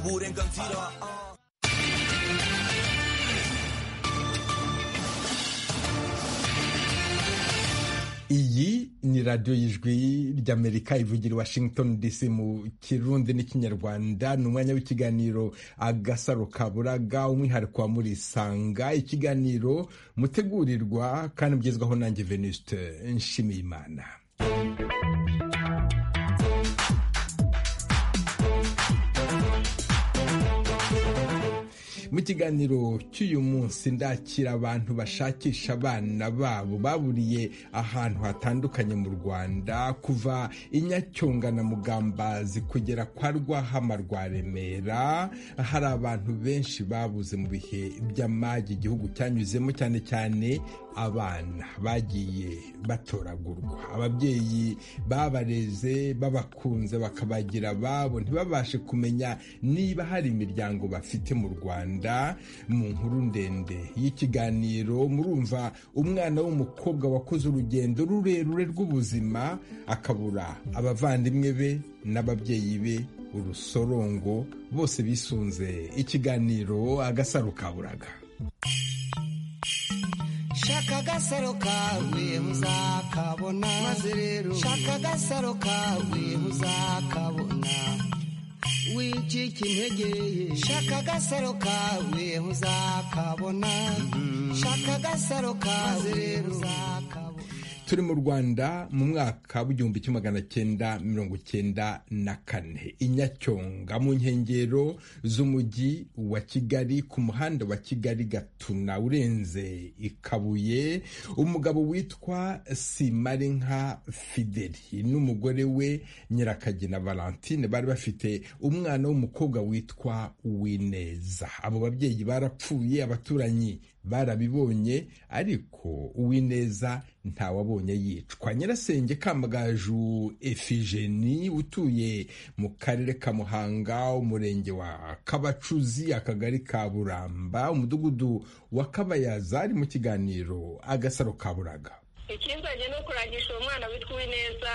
우린 건티러 어. iyi ni radiyo y'ijwi ry'amerika ivugira i washington dc mu kirundi n'ikinyarwanda ni umwanya w'ikiganiro agasaro kaburaga umwihariko wa muri sanga ikiganiro mutegurirwa kandi mugezwaho nanjye venuste nshimiyimana mu kiganiro cy'uyu munsi ndakira abantu bashakisha abana babo baburiye ahantu hatandukanye mu rwanda kuva inyacyonga na mugambazi kugera kwa rwahama rwa remera hari abantu benshi babuze mu bihe by'amage igihugu cyanyuzemo cyane cyane abana bagiye batoragurwa ababyeyi babareze babakunze bakabagira ababo ntibabashe kumenya niba hari imiryango bafite mu rwanda mu nkuru ndende y'ikiganiro murumva umwana w'umukobwa wakoze urugendo rurerure rw'ubuzima akabura abavandimwe be n'ababyeyi be urusorongo bose bisunze ikiganiro agasaro kaburaga shaka agasaro kawe uzakabona maze rero shaka agasaro kawe uzakabona wicika integeye shaka agasaro kawe uzakabona shaka agasaro kawe uzakabona turi mu rwanda mu mwaka w'igihumbi kimwe magana cyenda mirongo cyenda na kane inyacyonga mu nkengero z'umujyi wa kigali ku muhanda wa kigali gatuna urenze ikabuye umugabo witwa simarinka fideli n'umugore we nyirakagina valentine bari bafite umwana w'umukobwa witwa wineza abo babyeyi barapfuye abaturanyi barabibonye ariko uwineza ntawabonye yicwa nyirasenge kamagaju efigeni utuye mu karere ka muhanga umurenge wa kabacuzi akagari ka buramba umudugudu wa kabayaza ari mu kiganiro agasaro ka buraga ikinzanye ni ukurangisha uwo mwana witwa uwineza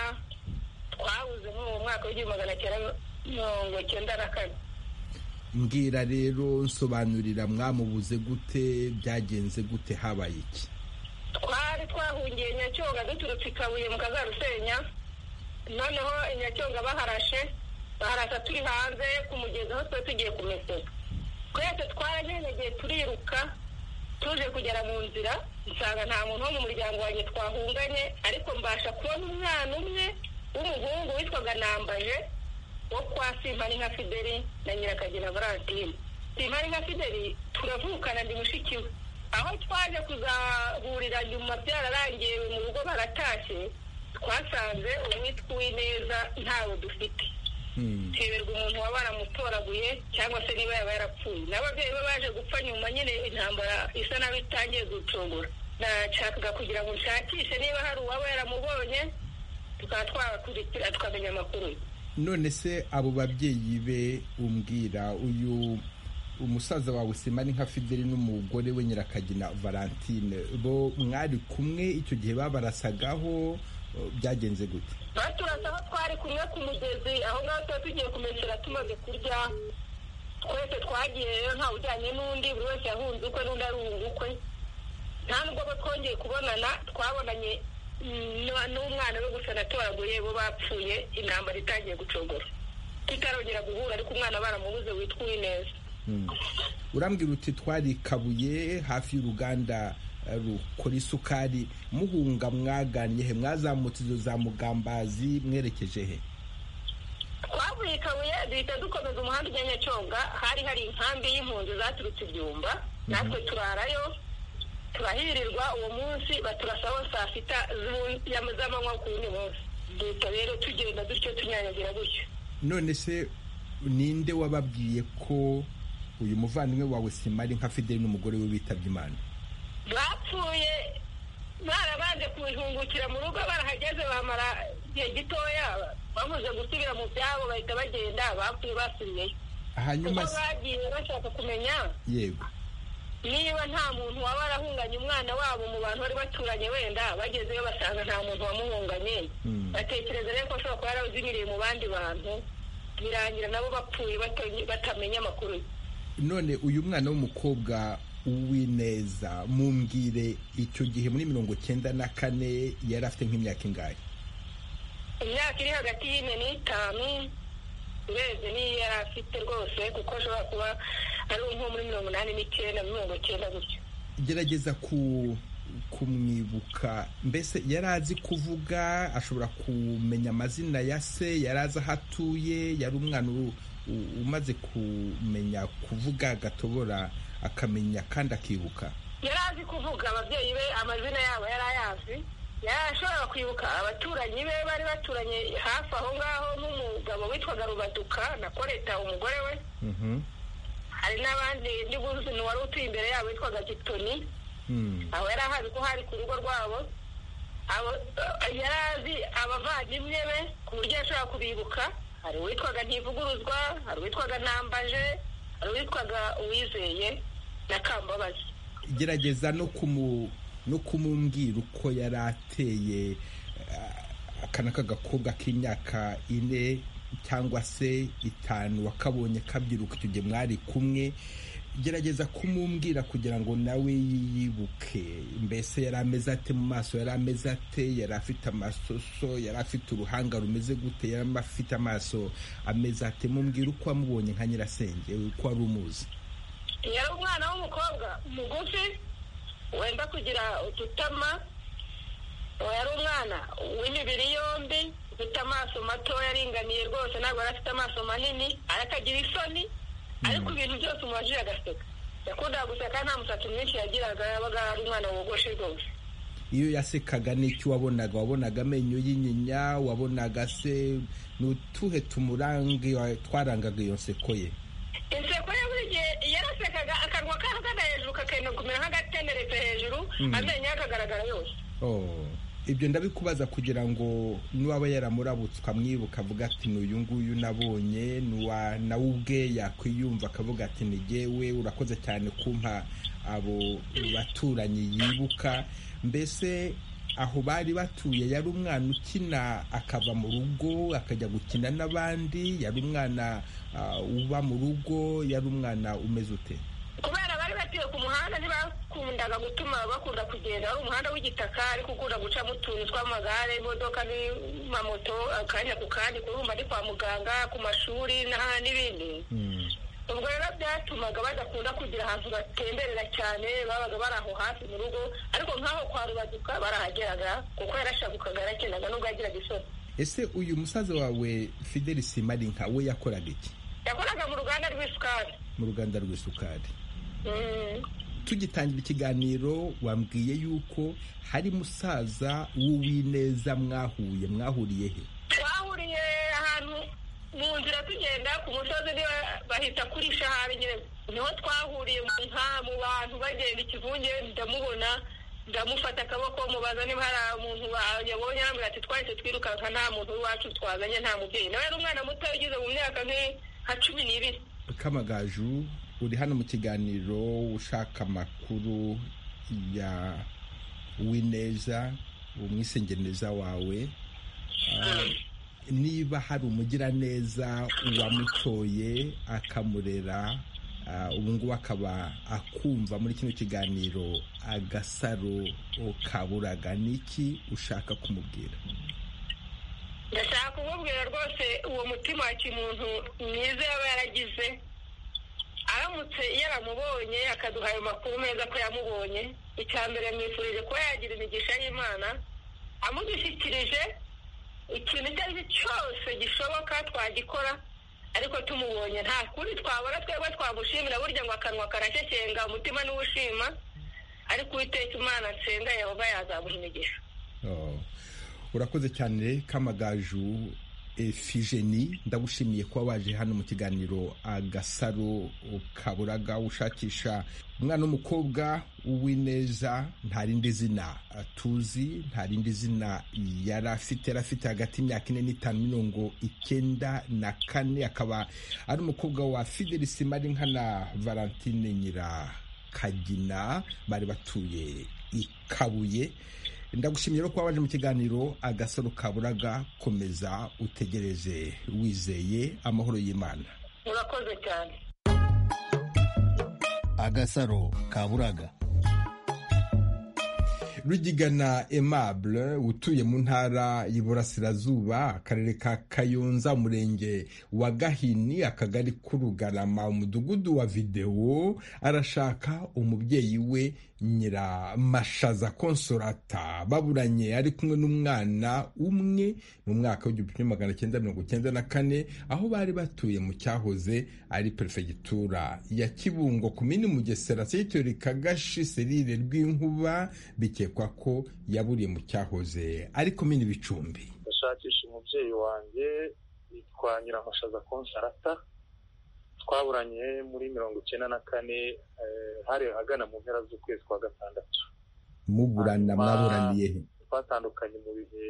twabuze muri uwo mwaka w'igihumbi magana cyenda mirongo cyenda na kane mbwira rero nsobanurira mwamubuze gute byagenze gute habaye iki twari twahungiye nyacyonga duturutse ikabuye mu kazarusenya noneho nyacyonga baharashe baharasha turi hanze ku mugezi aho twari tugiye kumesera twese twaranyenegeye turiruka tuje kugera mu nzira nsanga nta muntu wo mu muryango wanjye twahunganye ariko mbasha kubona umwana umwe w'umuhungu witwaga nambaje wo kwa simpari nka fideli na nyirakagina valentine simpari nka fideli turavukana ndi mushiki we aho twaje kuzahurira nyuma byararangiye mu rugo baratashye twasanze uwitwa uwineza ntawe dufite ntiberwa umuntu waba yaramutoraguye cyangwa se niba yaba yarapfuye n'ababyeyi be baje gupfa nyuma nyine intambara isa nabi itangiye gucungura nashakaga kugira ngo nshakishe niba hari uwaba yaramubonye tukaba twakurikira tukamenya amakuru ye none se abo babyeyi be umbwira uyu umusaza wawe simari nka fideli n'umugore we nyirakagina valentine bo mwari kumwe icyo gihe babarasagaho byagenze gute baturasa aho twari kumwe ku mugezi aho ngaho tuba tugiye kumesera tumaze kurya twese twagiye rero ntawe ujyanye n'undi buri wese yahunze ukwe n'undi arunga ukwe nta nubwo bo twongeye kubonana twabonanye n'umwana we gusa natoraguye bo bapfuye intambara itangiye gucogora tutarongera guhura ariko umwana baramubuze witwa uwineza urambwira uti twari kabuye hafi y'uruganda rukora isukari muhunga mwagannye he mwazamutse izo za mugambazi mwerekeje he twavuye ikabuye duhita dukomeza umuhanda ujya nyacyonga hari hari inkambi y'impunzi zaturutse ibyumba natwe turarayo turahirirwa uwo munsi baturasaho saa sita z'amanywa ku wundi munsi duhita rero tugenda dutyo tunyanyagira gutyo none se ninde wababwiye ko uyu muvandimwe wawe simari nka fideli n'umugore we witabye imana bapfuye barabanje kubihungukira mu rugo barahageze bamara igihe gitoya bamaze gusubira mu byabo bahita bagenda bapfuye basubiyeyo hanyuma bagiye bashaka kumenya yego niba nta muntu waba warahunganye umwana wabo mu bantu bari baturanye wenda bagezeyo basanga nta muntu wamuhunganye batekereza rero ko ashobora kuba yarazimiriye mu bandi bantu birangira nabo bapfuye batamenya amakuru none uyu mwana w'umukobwa uwineza mumbwire icyo gihe muri mirongo icyenda na kane yari afite nk'imyaka ingahe imyaka iri hagati y'ine n'itanu urebye n'iyo yari afite rwose kuko ashobora kuba ari nko muri mirongo inani n'icyenda mirongo icyenda gutyo gerageza ku kumwibuka mbese yari azi kuvuga ashobora kumenya amazina ya se yari azi aho atuye yari umwana umaze kumenya kuvuga agatobora akamenya kandi akibuka yari azi kuvuga ababyeyi be amazina yabo yari ayazi yari ashobora kwibuka abaturanyi be bari baturanye hafi aho ngaho n'umugabo witwaga rubaduka na koreta umugore we hari n'abandi n'ubuzi wari utuye imbere yabo witwaga gitoni aho yari ahazi ko hari ku rugo rwabo yari azi abavandimwe be ku buryo ashobora kubibuka hari uwitwaga ntivuguruzwa hari uwitwaga ntambaje hari uwitwaga uwizeye na kambabazi gerageza no kumumbwira uko yari ateye akana k'agakobwa k'imyaka ine cyangwa se itanu wakabonye kabyiruka icyo gihe mwari kumwe gerageza kumumbwira kugira ngo nawe yiyibuke mbese yari ameze ate mu maso yari ameze ate yari afite amasoso yari afite uruhanga rumeze gute yari afite amaso ameze ate mumbwira uko wamubonye nka nyirasenge uko wari umuzi yari umwana w'umukobwa mugufi wenda kugira udutama yari umwana w'imibiri yombi ufite amaso matoya aringaniye rwose ntabwo yari afite amaso manini arakagira isoni ariko ibintu byose umubajije agaseka yakundaga guseka nta musatsi mwinshi yagiraga yabaga ari umwana wogoshe rwose iyo yasekaga n'icyo wabonaga wabonaga amenyo y'inyinya wabonaga se ni utuhe tumurange twarangaga iyo nseko ye inseko ye buri gihe yarasekaga akanwa kagana hejuru kakenda kumera nk'agateneretse hejuru amenyo ye akagaragara yose ibyo ndabikubaza kugira ngo n'uwaba yaramurabutse ukamwibuka avuga ati n'uyu nguyu nabonye nawe ubwe yakwiyumva akavuga ati ntigewe urakoze cyane kumpa abo baturanyi yibuka mbese aho bari batuye yari umwana ukina akava mu rugo akajya gukina n'abandi yari umwana uba mu rugo yari umwana umeze ute kubera bari batuye ku muhanda ntibakundaga gutuma bakunda kugenda wari umuhanda w'igitaka ariko ukunda gucamo utuntu tw'amagare imodoka n'amamoto akanya ku kandi kuruma ari kwa muganga ku mashuri n'ibindi ubwo rero byatumaga badakunda kugira ahantu batemberera cyane babaga bari aho hafi mu rugo ariko nk'aho kwa rubaduka barahageraga kuko yarashabukaga yarakendaga nubwo yagiraga isoni ese uyu musaza wawe fideli simarinka we yakoraga iki yakoraga mu ruganda rw'isukari mu ruganda rw'isukari tugitangira ikiganiro wambwiye yuko hari musaza w'uwineza mwahuye mwahuriye he twahuriye ahantu mu nzira tugenda ku musozi niba bahita kuri shahari niho twahuriye mu nka mu bantu bagenda ikivunge ndamubona ndamufata akaboko mubaza niba hari umuntu yabonye arambwira ati twahise twirukanka nta muntu w'iwacu twazanye nta mubyeyi nawe yari umwana muto ugeze mu myaka nka cumi n'ibiri kamagaju uri hano mu kiganiro ushaka amakuru ya wineza umwisengeneza wawe niba hari umugiraneza uwamutoye akamurera ubu ngubu akaba akumva muri kino kiganiro agasaro kaburaga niki ushaka kumubwira ndashaka kumubwira rwose uwo mutima wa kimuntu mwiza yaba yaragize aramutse yaramubonye akaduha ayo makuru meza ko yamubonye icya mbere mwifurije kuba yagira imigisha y'imana amugishyikirije ikintu icyo ari cyo cyose gishoboka twagikora ariko tumubonye nta kuri twabona twebwe twamushimira burya ngo akanwa karashyekenga umutima n'uwushima ariko uwiteka imana nsenga yehova yazamuha imigisha urakoze cyane kamagaju efijeni ndagushimiye kuba waje hano mu kiganiro agasaro kaburaga ushakisha umwana w'umukobwa w'ineza nta rindi zina tuzi nta rindi zina yari afite yari afite hagati y'imyaka ine n'itanu mirongo icyenda na kane akaba ari umukobwa wa fidelisi marinka na valentine nyirakagina bari batuye i kabuye ndagushimye rero kuba waje mu kiganiro agasaro kaburaga komeza utegereze wizeye amahoro y'imana murakoze cyane agasaro kaburaga rugigana aimable utuye mu ntara y'iburasirazuba akarere ka kayonza umurenge wa gahini akagari k'urugarama umudugudu wa videwo arashaka umubyeyi we nyiramashaza konsorata baburanye ari kumwe n'umwana umwe mu mwaka w'igihumbi kimwe magana cyenda mirongo cyenda na kane aho bari batuye mu cyahoze ari perefegitura ya kibungo ku mini mugesera segitori kagashi serire rw'inkuba bikekwa ko yaburiye mu cyahoze ari komini bicumbi ndashakisha umubyeyi wanjye yitwa nyiramashaza konsarata twaburanye muri mirongo icyenda na kane hari ahagana mu mpera z'ukwezi kwa gatandatu muburana mwaburaniye he twatandukanye mu bihe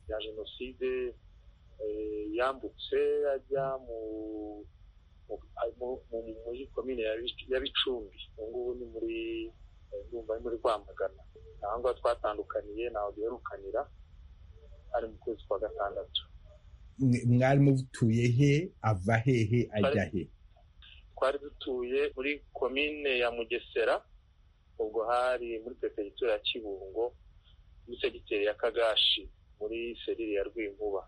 bya jenoside yambutse ajya mu muri komine ya bicumbi ubu ngubu ni muri ndumva ari muri rwamagana aha ngaha twatandukaniye ntaho duherukanira ari mu kwezi kwa gatandatu mwari mutuye he ava hehe ajya he twari dutuye muri komine ya mugesera ubwo hari muri perefegitura ya kibungo muri segiteri ya kagashi muri serire ya rwinkuba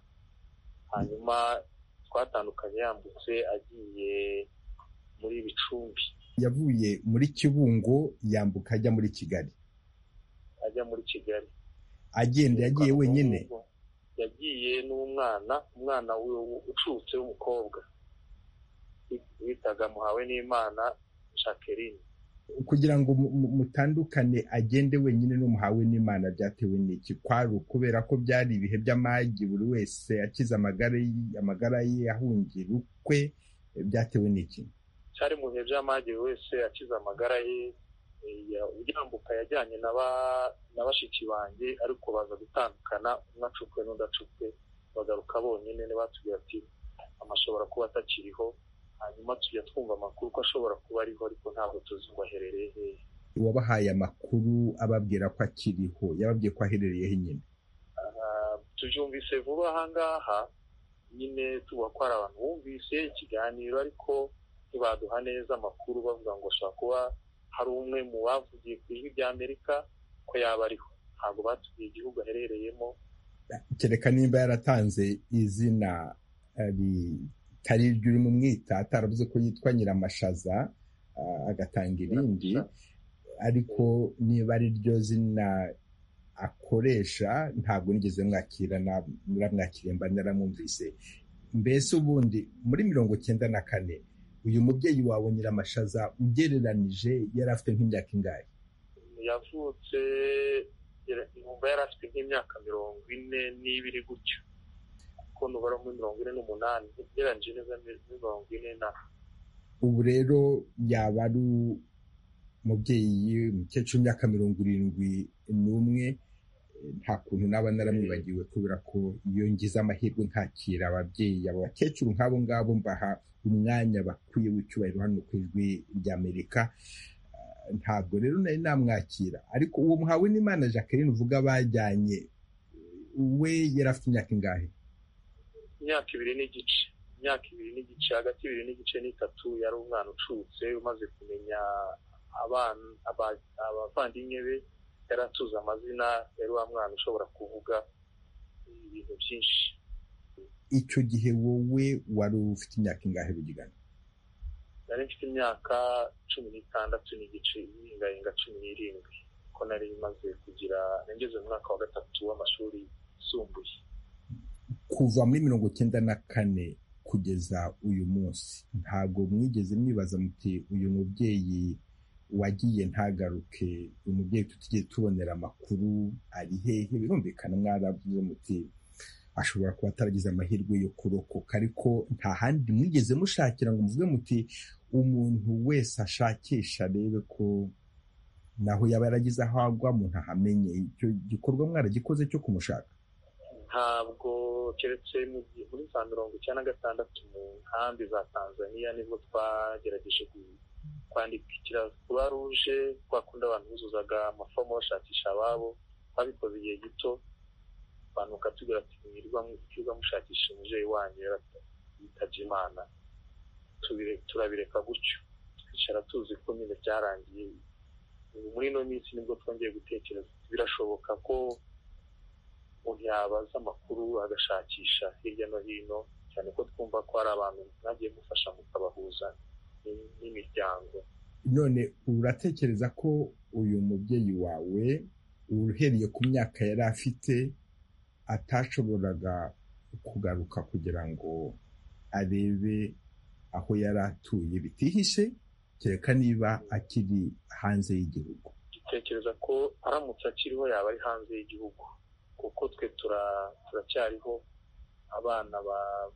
hanyuma twatandukanye yambutse agiye muri bicumbi yavuye muri kibungo yambuka ajya muri kigali ajya muri kigali agenda yagiye wenyine yagiye n'umwana umwana ucutse w'umukobwa witaga muhawe n'imana jacqueline kugira ngo mutandukane agende wenyine n'umuhawe n'imana byatewe n'iki kwari kubera ko byari ibihe by'amagi buri wese akize amagara ye ahungira ukwe byatewe n'iki cyari mu bihe by'amagi buri wese akize amagara ye yambuka yajyanye na bashiki banjye ariko baza gutandukana umwe acukwe n'undi acukwe bagaruka bonyine batubwira ati amashobora kuba atakiriho hanyuma tujya twumva amakuru ko ashobora kuba ariho ariko ntabwo tuzi ngo aherereye hehe uwabahaye amakuru ababwira ko akiriho yababwiye ko aherereye he nyine tubyumvise vuba ahangaha nyine tuba ko hari abantu bumvise ikiganiro ariko ntibaduha neza amakuru bavuga ngo ashobora kuba hari umwe mu bavugiye ku ijwi ry'amerika ko yaba ariho ntabwo batubwiye igihugu aherereyemo kereka nimba yaratanze izina ritari iryo urimo umwita ataravuze ko yitwa nyiramashaza agatanga irindi ariko niba ari ryo zina akoresha ntabwo nigeze mwakira muramwakiriye mba naramwumvise mbese ubundi muri mirongo cyenda na kane uyu mubyeyi wawe nyiramashaza ugereranije yari afite nk'imyaka ingahe yavutse yumva yari afite nk'imyaka mirongo ine n'ibiri gutyo kuko nubara muri mirongo ine n'umunani ugereranyije neza mirongo ine na ubu rero yaba ari umubyeyi umukecuru w'imyaka mirongo irindwi n'umwe nta kuntu naba naramwibagiwe kubera ko iyo ngize amahirwe nkakira ababyeyi aba bakecuru nk'abo ngabo mbaha umwanya bakwiye w'icyubahiro hano ku ijwi ry'amerika ntabwo rero nari namwakira ariko uwo muhawe n'imana jacqueline uvuga bajyanye we yari afite imyaka ingahe imyaka ibiri n'igice imyaka ibiri n'igice hagati ibiri n'igice n'itatu yari umwana ucutse umaze kumenya abavandimwe be yari atuze amazina yari wa mwana ushobora kuvuga ibintu byinshi icyo gihe wowe wari ufite imyaka ingahe bigana nari mfite imyaka cumi n'itandatu n'igice y'ingayenga cumi n'irindwi ko nari imaze kugira nageze mu mwaka wa gatatu w'amashuri yisumbuye kuva muri mirongo icyenda na kane kugeza uyu munsi ntabwo mwigeze mwibaza muti uyu mubyeyi wagiye ntagaruke umubyeyi tutigeze tubonera amakuru ari hehe birumvikana mwaravuze muti ashobora kuba ataragize amahirwe yo kurokoka ariko nta handi mwigeze mushakira ngo muvuge muti umuntu wese ashakisha arebe ko naho yaba yaragize aho agwa umuntu ahamenye icyo gikorwa mwaragikoze cyo kumushaka ntabwo keretse muri za mirongo icyenda na gatandatu mu nkambi za tanzania nibwo twagerageje kwandikira kuba ruje kwa kundi abantu buzuzaga amafomu bashakisha ababo twabikoze igihe gito banuka tugira ati mwirirwa mushakisha umubyeyi wanyu yitabye imana turabireka gutyo twicara tuzi ko nyine byarangiye muri ino minsi nibwo twongeye gutekereza birashoboka ko umuntu yabaza amakuru agashakisha hirya no hino cyane ko twumva ko hari abantu mwagiye gufasha mukabahuza n'imiryango none uratekereza ko uyu mubyeyi wawe uhereye ku myaka yari afite atashoboraga kugaruka kugira ngo arebe aho yari atuye bitihishe kereka niba akiri hanze y'igihugu dutekereza ko aramutse akiriho yaba ari hanze y'igihugu kuko twe turacyariho abana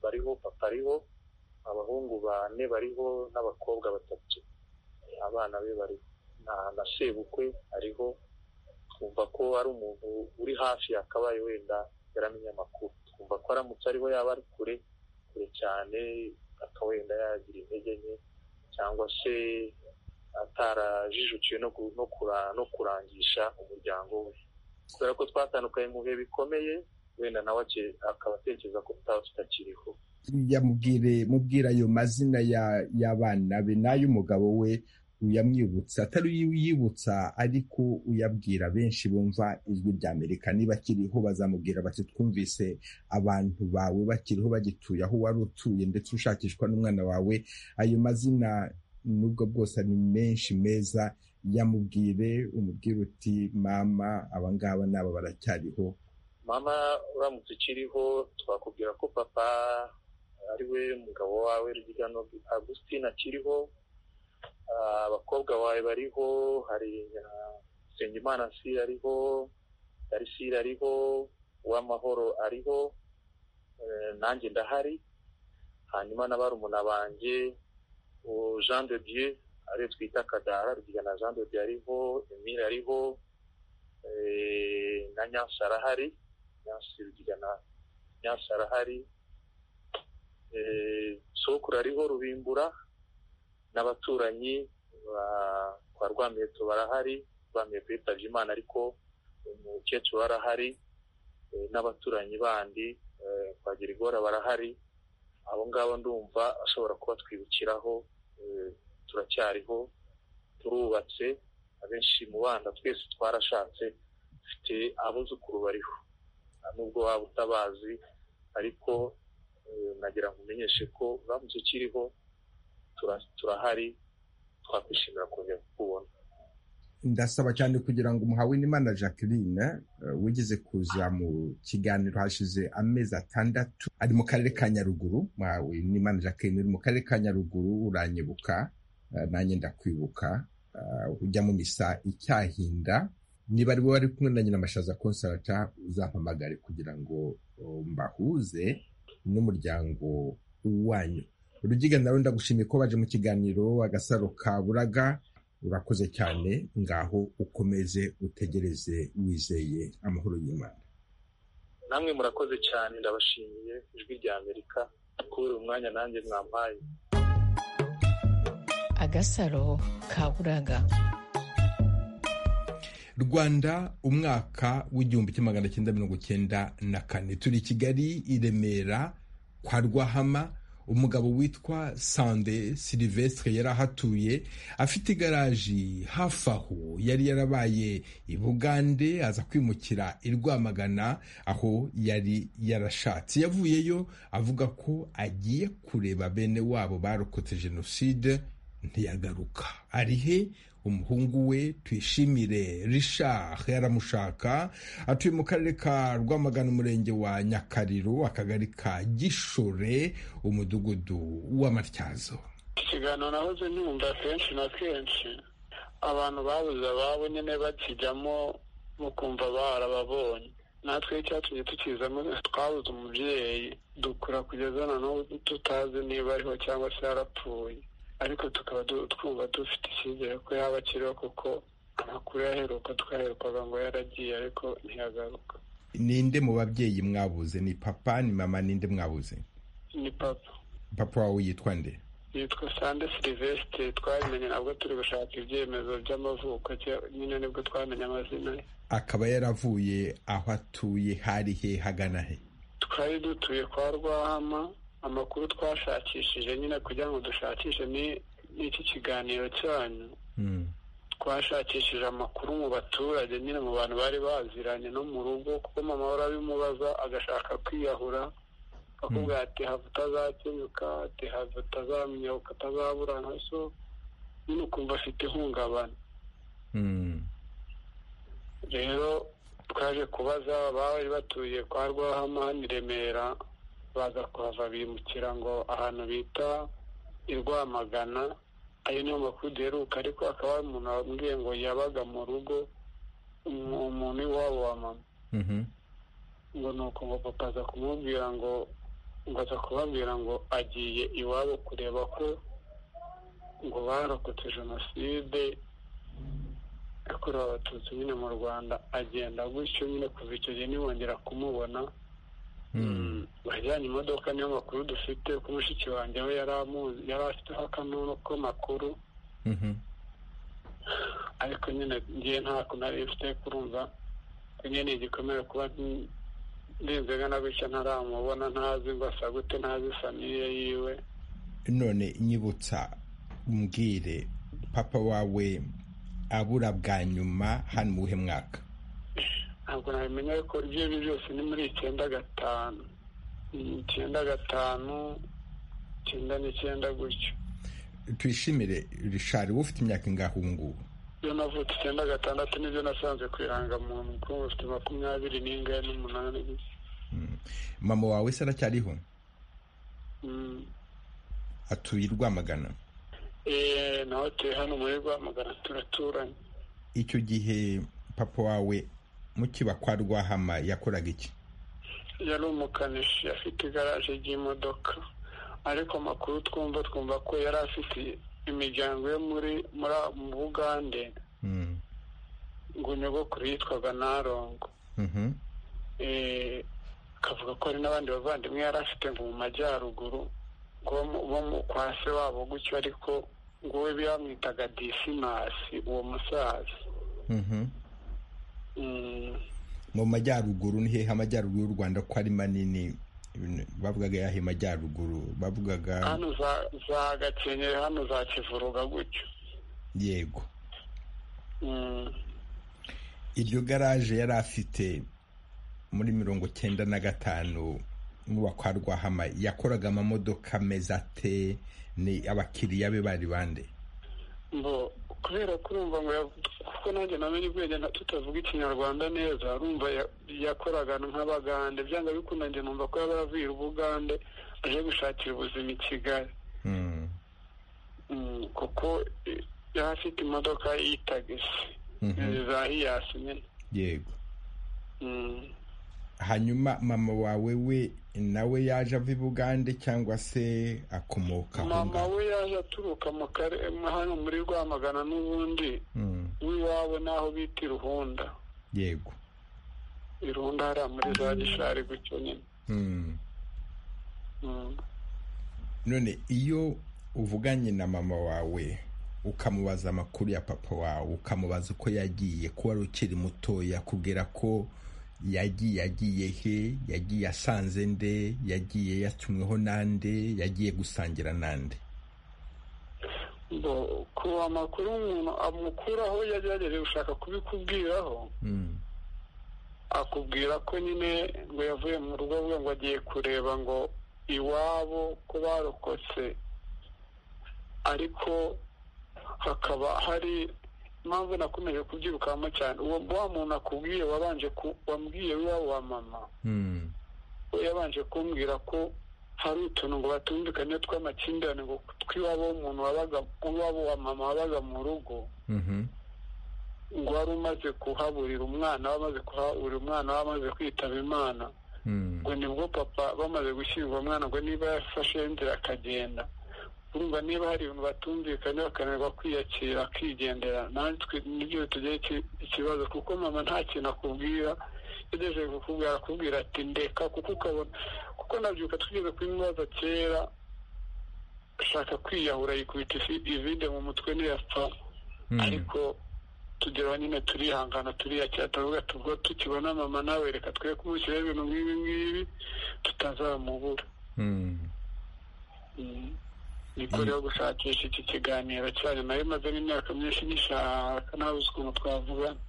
bariho papa ariho abahungu bane bariho n'abakobwa batatu abana be bariho na sebukwe ariho twumva ko ari umuntu uri hafi yakabaye wenda yaramenya amakuru twumva ko aramutse ariho yaba ari kure kure cyane akaba wenda yagira intege nke cyangwa se atarajijukiwe no kurangisha umuryango we kubera ko twatandukanye mu bihe bikomeye wenda nawe akaba atekereza ko tutaba tutakiriho yamubwire mubwira ayo mazina y'abana be n'ay'umugabo we uyamwibutsa atari uyibutsa ariko uyabwira benshi bumva ijwi rya amerika niba akiriho bazamubwira bati twumvise abantu bawe bakiriho bagituye aho wari utuye ndetse ushakishwa n'umwana wawe ayo mazina nubwo bwose ari menshi meza yamubwire umubwire uti mama abangaba nabo baracyariho mama uramutse ukiriho twakubwira ko papa ari we mugabo wawe ryigano agustina akiriho abakobwa bawe bariho hari Nsengimana siri ariho darisire ariho uwamahoro ariho nanjye ndahari hanyuma na barumuna banjye jean de dieu ariyo twita kadara na jean de dieu ariho emile ariho na nyansi arahari nyansi arahari sokura ariho rubimbura n'abaturanyi kwa rwamiheto barahari rwamiheto yitabye imana ariko umukecuru barahari n'abaturanyi bandi kwa girigora barahari abo ngabo ndumva ashobora kuba twibukiraho turacyariho turubatse abenshi mu bana twese twarashatse dufite abuzukuru bariho nubwo waba utabazi ariko nagira ngo umenyeshe ko uramutse ukiriho turahari twakwishimira kongera kukubona ndasaba cyane kugira ngo umuhawe n'imana jacqueline wigeze kuza mu kiganiro hashize amezi atandatu ari mu karere ka nyaruguru muhawe n'imana jacqueline uri mu karere ka nyaruguru uranyibuka nanjye ndakwibuka ujya mu misa icyahinda niba ari wowe wari kumwe na nyiramashaza konsarata uzampamagare kugira ngo mbahuze n'umuryango wanyu rugiga nawe ndagushimiye ko waje mu kiganiro agasaro ka buraga urakoze cyane ngaho ukomeze utegereze wizeye amahoro y'imana namwe murakoze cyane ndabashimiye ijwi rya amerika kubera umwanya nanjye mwampaye agasaro ka buraga rwanda umwaka w'igihumbi kimwe magana cyenda mirongo cyenda na kane turi i kigali i remera kwa rwahama umugabo witwa sande silivestre yari ahatuye afite igaraji hafi aho yari yarabaye i bugande aza kwimukira i rwamagana aho yari yarashatse yavuyeyo avuga ko agiye kureba bene wabo barokotse jenoside ntiyagaruka arihe umuhungu we twishimire Richard yaramushaka atuye mu karere ka rwamagana umurenge wa nyakariro akagari ka gishore umudugudu w'amatyazo ikiganiro nahoze nyumva kenshi na kenshi abantu babuze ababo nyine bakijyamo mukumva barababonye natwe icyatumye tukizamo twabuze umubyeyi dukura kugeza na n'ubu tutazi niba ariho cyangwa se yarapfuye ariko tukaba twumva dufite icyizere ko yaba akiriho kuko amakuru yaheruka twaherukaga ngo yaragiye ariko ntiyagaruka ninde mu babyeyi mwabuze ni papa ni mama ninde mwabuze ni papa papa wawe yitwa nde yitwa sande silivesite twabimenye ntabwo turi gushaka ibyemezo by'amavuko nyine nibwo twamenye amazina ye akaba yaravuye aho atuye hari he hagana he twari dutuye kwa rwahama amakuru twashakishije nyine kugira ngo dushakishe ni iki kiganiro cyanyu twashakishije amakuru mu baturage nyine mu bantu bari baziranye no mu rugo kuko mama ahora abimubaza agashaka kwiyahura akakubwira ati hava utazakenyuka ati hava utazamenya utazaburana so nyine ukumva afite ihungabana rero twaje kubaza bari batuye kwa rwahama hano i remera baza kuhava bimukira ngo ahantu bita i rwamagana ayo niyo makuru duheruka ariko akaba ari umuntu wambwiye ngo yabaga mu rugo umuntu iwabo wa mama ngo ni uko ngo papa aza kumubwira ngo ngo aza kubabwira ngo agiye iwabo kureba ko ngo barokotse jenoside yakorewe abatutsi nyine mu rwanda agenda gutyo nyine kuva icyo gihe ntibongera kumubona bajyanye imodoka niyo makuru dufite ko mushiki wanjye we yari afiteho akanunu k'amakuru ariko nyine ngiye ntako nari mfite kurumva nyine ni igikomere kuba ndenzegana gutya ntaramubona ntazi ngo asa gute ntazi famiye yiwe none nyibutsa mbwire papa wawe abura bwa nyuma hano mu buhe mwaka ntabwo nabimenya ariko ibyo ari byo byose ni muri icyenda gatanu icyenda gatanu icyenda n'icyenda gutyo tuyishimire rishari wowe ufite imyaka ingahe ubu ngubu iyo navutse icyenda gatandatu nibyo nasanze ku irangamuntu kuko mufite makumyabiri n'ingahe n'umunani gusa mama wawe se aracyariho Mm. atuye i rwamagana Eh, nawe tuye hano muri rwamagana turaturanye icyo gihe papa wawe mukiba kwa rwahama yakoraga iki yari umukanishi afite igaraje ry'imodoka ariko amakuru twumva twumva ko yari afite imiryango yo muri muri mu bugande Mm. ngo nyogokuru yitwaga narongo Mhm. Eh, akavuga ko hari n'abandi bavandimwe yari afite ngo mu majyaruguru ngo bo mu- bo mu- kwa se wabo gutyo ariko ngo we bamwitaga disimasi uwo musaza Mhm. Mm. mu majyaruguru ni hehe amajyaruguru y'u rwanda ko ari manini Ibintu- bavugaga yahe majyaruguru bavugaga hano za za gakenke hano za kivuruga gutyo yego Mm. iryo garaje yari afite muri mirongo cyenda na gatanu muba kwa rwahama yakoraga amamodoka meza ate ni abakiriya be bari bande Mbo, kubera ko urumva ngo ya- kuko nanjye namenye ubwenge nta- tutavuga ikinyarwanda neza urumva ya- yakoraga nk'abagande byanga bikunda njye numva ko yaba yavuye ubugande aje gushakira ubuzima i kigali Mm. Mm, kuko eh, yari afite imodoka y'itagisi Mhm. izi za hiyasi nyine yego Mm. hanyuma mama wawe we nawe yaje ava i bugande cyangwa se akomoka aho mama ngaho we yaje aturuka mu kare- hano muri rwamagana n'ubundi Mm, w'iwabo n'aho bita iruhunda yego iruhunda hariya muri za gishari gutyo nyine Mm. Mm. none iyo uvuganye na mama wawe ukamubaza amakuru ya papa wawe ukamubaza uko yagiye ko wari ukiri mutoya kubwira ko yagiye agiye he yagiye asanze nde yagiye yatumweho nande yagiye gusangira nande ngo kuba amakuru umuntu amukuraho yagerageje gushaka kubikubwiraho Mm, akubwira ko nyine ngo yavuye mu rugo rwe ngo agiye kureba ngo iwabo ko barokotse ariko hakaba hari impamvu nakomeje kubyirukamo cyane uwo wa muntu akubwiye wabanje ku- wambwiye w'iwabo wa mama mm, we yabanje kumbwira ko hari utuntu ngo batumvikane tw'amakimbirane ngo tw'iwabo w'umuntu wabaga uwabo wa mama wabaga mu rugo mhm, ngo wari umaze kuhaburira umwana we amaze kuhaburira umwana we amaze kwitaba imana mm, ngo nibwo papa bamaze gushyingura umwana ngo niba yafashe inzira akagenda urumva niba hari ibintu batumvikanye bakananirwa kwiyakira akigendera natwe nibyo bitugeye iki- ikibazo kuko mama nta kintu akubwira yagejeje kukubwira akubwira ati ndeka kuko ukabona kuko nabyuka twigeze kubimubaza kera ashaka kwiyahura yikubita ivide mu mutwe ntiyapfa ariko tugeraho nyine turihangana turiyakira turavuga tubwo tukibona mama nawe reka twe kumushyiraho ibintu nk'ibi ngibi tutazamubura Mm. niko rero gushakisha iki kiganiro cyanyu nayo maze n'imyaka myinshi nishaka nabuze ukuntu twavugana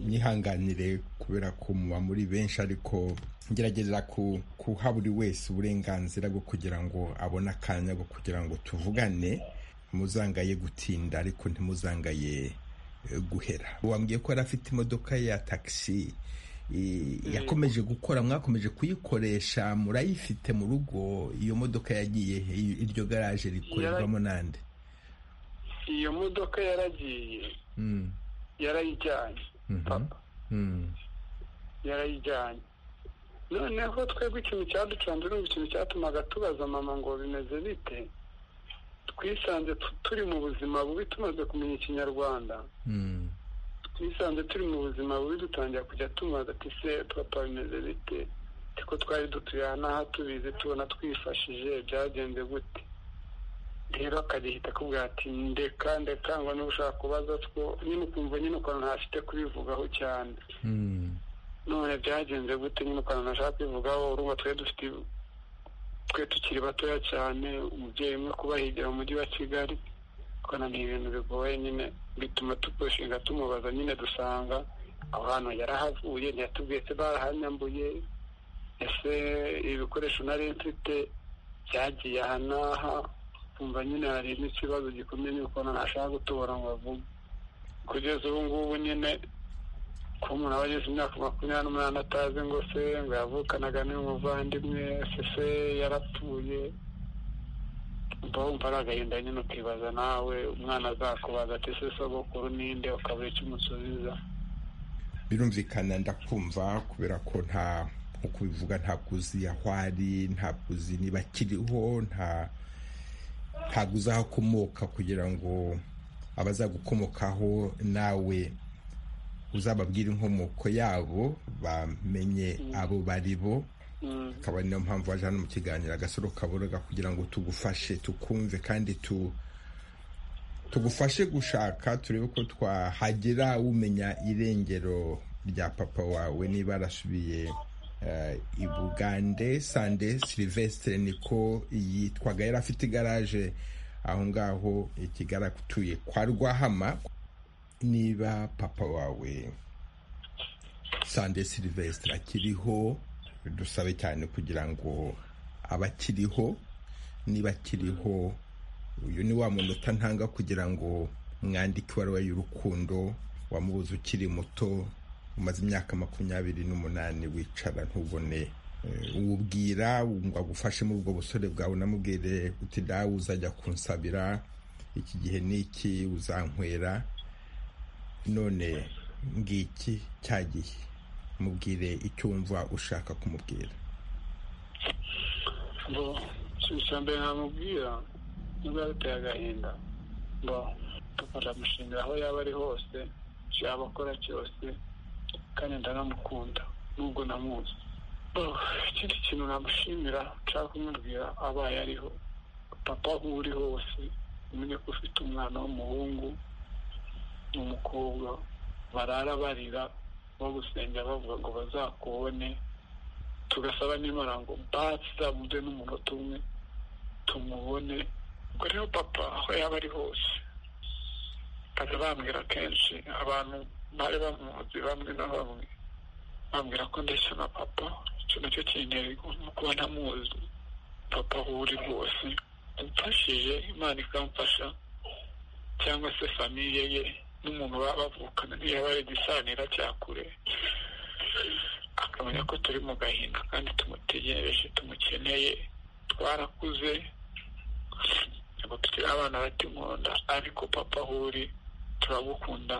mwihanganire kubera ko muba muri benshi ariko ngerageza ku- guha buri wese uburenganzira bwo kugira ngo abone akanya bwo kugira ngo tuvugane muzangaye gutinda ariko ntimuzangaye eh, guhera wambwiye ko yari afite imodoka ya taxi eh, yakomeje gukora mwakomeje kuyikoresha murayifite mu rugo iyo modoka yagiye he? iryo garaje rikorerwamo nande iyo modoka yaragiye Mm, yarayijyanye mhm, papa mm. yarayijyanye noneho twebwe ikintu cyaducanze ni ikintu cyatumaga tubaza mama ngo bimeze bite twisanze tu- turi mu buzima bubi tumaze kumenya ikinyarwanda Mm. twisanze turi mu buzima bubi dutangira kujya tumubaza ati se papa bimeze bite ati ko twari dutuye aha n'aha tubizi tubona twifashije byagenze gute rero akagihita akubwira ati ndeka ndeka ngo niba ushaka kubaza two nyine ukumva nyine ukuntu ntafite kubivugaho cyane Mm. none byagenze gute nyine ukuntu ntashaka kubivugaho urumva twari dufite twe tukiri batoya cyane umubyeyi umwe kuba higira mu mujyi wa kigali ukabona ni ibintu bigoye nyine bituma tupushinga tumubaza nyine dusanga aho hantu yarahavuye ntiyatubwiye se barahanyambuye ese ibikoresho nari mfite byagiye aha n'aha kumva nyine hari n'ikibazo gikomeye n'ukuntu ntashaka gutubura ngo avuge kugeza ubu ngubu nyine ko umuntu aba ageze imyaka makumyabiri n'umunani atazi ngo se ngo yavukanaga n'umuvandimwe se se yarapfuye umva wumva ari agahinda nyine ukibaza nawe umwana azakubaza ati se sogokuru ninde ukabura icyo umusubiza birumvikana ndakumva kubera ko nta nkuko ubivuga ntabwo uzi aho ari ntabwo uzi niba akiriho nta ntabwo uzi aho akomoka kugira ngo abazagukomokaho nawe uzababwire inkomoko yabo bamenye abo bari bo Mm. akaba niyo mpamvu waje hano mu kiganiro agasoro kaboroga kugira ngo tugufashe tukumve kandi tu tugufashe gushaka turebe ko twahagera umenya irengero rya papa wawe niba arasubiye eh, i bugande sande silivestre niko yitwaga yari afite igaraje aho ngaho ikigaratuye kwa rwahama niba papa wawe sande silivestre akiriho dusabe cyane kugira ngo abakiriho niba akiriho uyu ni wa muntu utantanga kugira ngo mwandike ibaruwa y'urukundo wamubuze ukiri muto umaze imyaka makumyabiri n'umunani wicara ntubone Eh, uwubwira ngo agufashe muri ubwo busore bwawe unamubwire uti dawe uzajya kunsabira iki gihe n'iki uzankwera none ngiki cyagiye mubwire icyo wumva ushaka kumubwira ngo icya mbere namubwira niba yabiteye agahinda ngo papa ndamushimira aho yaba ari hose icyo yaba akora cyose kandi ndanamukunda nubwo namuzi Oh, ikindi kintu namushimira nshaka kumubwira abaye ariho papa aho uri hose umenye ko ufite umwana w'umuhungu n'umukobwa barara barira bagusengera bavuga ngo bazakubone tugasaba n'imana ngo bazamuze n'umunota umwe tumubone ubwo rero papa aho yaba ari hose bakajya bambwira kenshi abantu bari bamuzi bamwe na bamwe bambwira ko ndeshya na papa icyo nacyo kintera igomba kuba ntamuzi papa aho uri rwose umfashije imana ikamfasha cyangwa se famiye ye n'umuntu baba bavukana ntiyaba ari igisanira cya kure akamenya ko turi mu gahinda kandi tumutegereje tumukeneye twarakuze ntabwo tukiri abana bata inkonda ariko papa aho uri turagukunda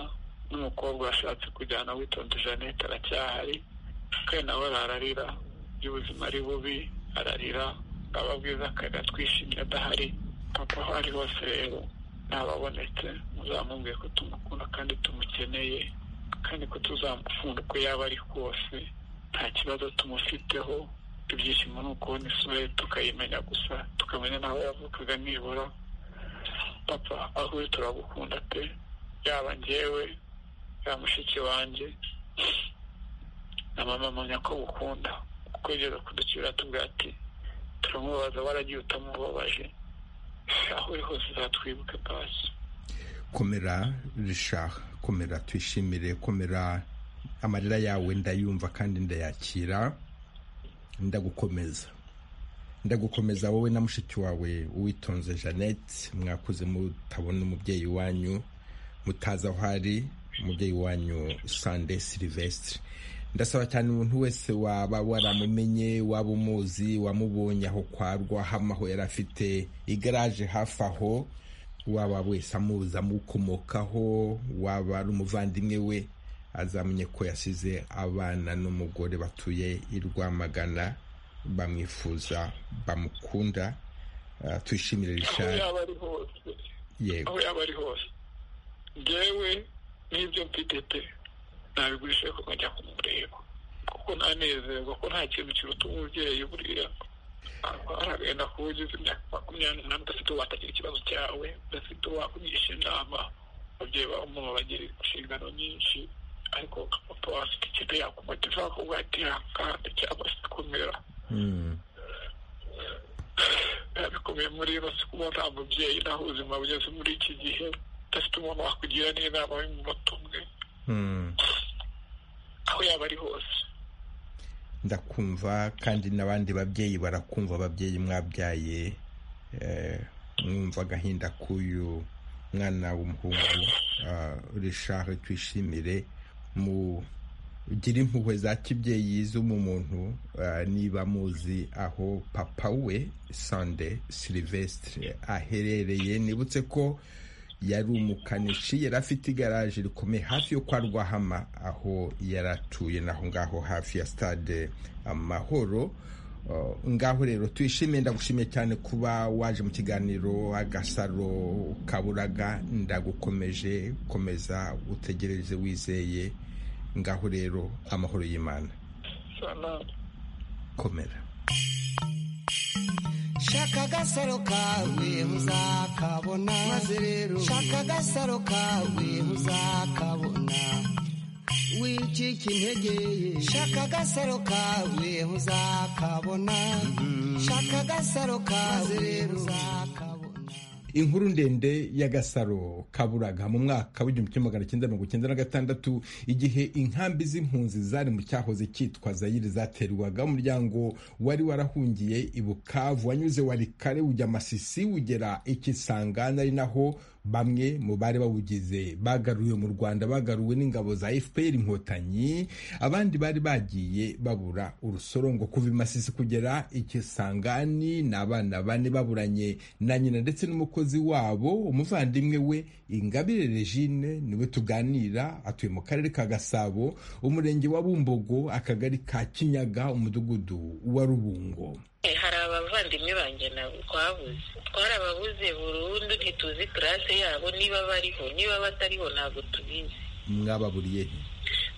n'umukobwa washatse kujyana witonze jeannette aracyahari kandi nawe arararira iby'ubuzima ari bubi ararira bwaba bwiza akarira twishimye adahari papa aho ari hose rero ntababonetse muzamubwiye ko tumukunda kandi tumukeneye kandi ko tuzamufunda uko yaba ari kose nta kibazo tumufiteho ibyishimo ni ukubona isura ye tukayimenya gusa tukamenya n'aho yavukaga nibura papa aho uri turagukunda pe yaba njyewe yaba mushiki wanjye na mama amenya ko gukunda kukwegera kudukira tubwira ati turamubaza waragiye utamubabaje aho uri hose uzatwibuke pasi komera risha komera twishimire komera amarira yawe ndayumva kandi ndayakira ndagukomeza ndagukomeza wowe na mushiki wawe uwitonze jeannette mwakuze mutabona umubyeyi wanyu mutazi aho ari umubyeyi wanyu sande silivesitire ndasaba cyane umuntu wese waba waramumenye waba umuzi wamubonye aho kwa rwahama aho yari afite igaraje hafi aho waba wese amuzi amukomokaho waba ari umuvandimwe we azamenye ko yasize abana n'umugore batuye i Rwamagana bamwifuza bamukunda twishimire aho rishari yaba ari hose yego aho yaba ari hose ngewe n'ibyo mfite pe nabigurisha kuko njya kumureba kuko ntanezerwa ko nta kintu kiruta umubyeyi buriya hari agahinda kuba ugize imyaka makumyabiri n'umunani udafite watagira ikibazo cyawe udafite uwakugisha inama ababyeyi bawe umuntu bagira inshingano nyinshi ariko papa wawe afite ikintu yakumotiva akavuga ati yakanda cyangwa se kumera Mm. bikomeye muri iyo si kuba nta mubyeyi nta buzima bugeze muri iki gihe udafite umuntu wakugira n'inama y'umunota umwe Mm. aho yaba ari hose ndakumva kandi n'abandi babyeyi barakumva ababyeyi mwabyaye eh, mwumva agahinda k'uyu mwana w'umuhungu ah, Richard twishimire mugire impuhwe za kibyeyi zo mu muntu ah, niba muzi aho papa we sande silivesitire aherereye nibutse ko yari umukanishi yari afite igaraje rikomeye hafi yo kwa rwahama aho yari atuye naho ngaho hafi ya stade amahoro Uh, ngaho rero twishimiye ndagushimiye cyane kuba waje mu kiganiro agasaro kaburaga ndagukomeje komeza utegereze wizeye ngaho rero amahoro y'imana sana komera shaka agasaro kawe uzakabona maze rero shaka agasaro kawe uzakabona wicika intege ye shaka agasaro kawe uzakabona shaka agasaro kawe uzakabona inkuru ndende y'agasaro kaburaga mu mwaka w'igihumbi kimwe magana cyenda mirongo icyenda na gatandatu igihe inkambi z'impunzi zari mu cyahoze cyitwa zayiri zaterwaga umuryango wari warahungiye i bukavu wanyuze warikare ujya masisi ugera ikisanga ari naho bamwe mu bari bawugize bagaruwe mu rwanda bagaruwe n'ingabo za fpr inkotanyi abandi bari bagiye babura urusorongo kuva i masisi kugera ikisangani ni abana bane baburanye na nyina ndetse n'umukozi wabo umuvandimwe we ingabire regine niwe tuganira atuye mu karere ka gasabo umurenge wa bumbogo akagari ka kinyaga umudugudu wa rubungo hari abavandimwe banjye nabo twabuze twarababuze burundu ntituzi karase yabo niba bariho niba batariho ntabwo tubizi mwababuriye he?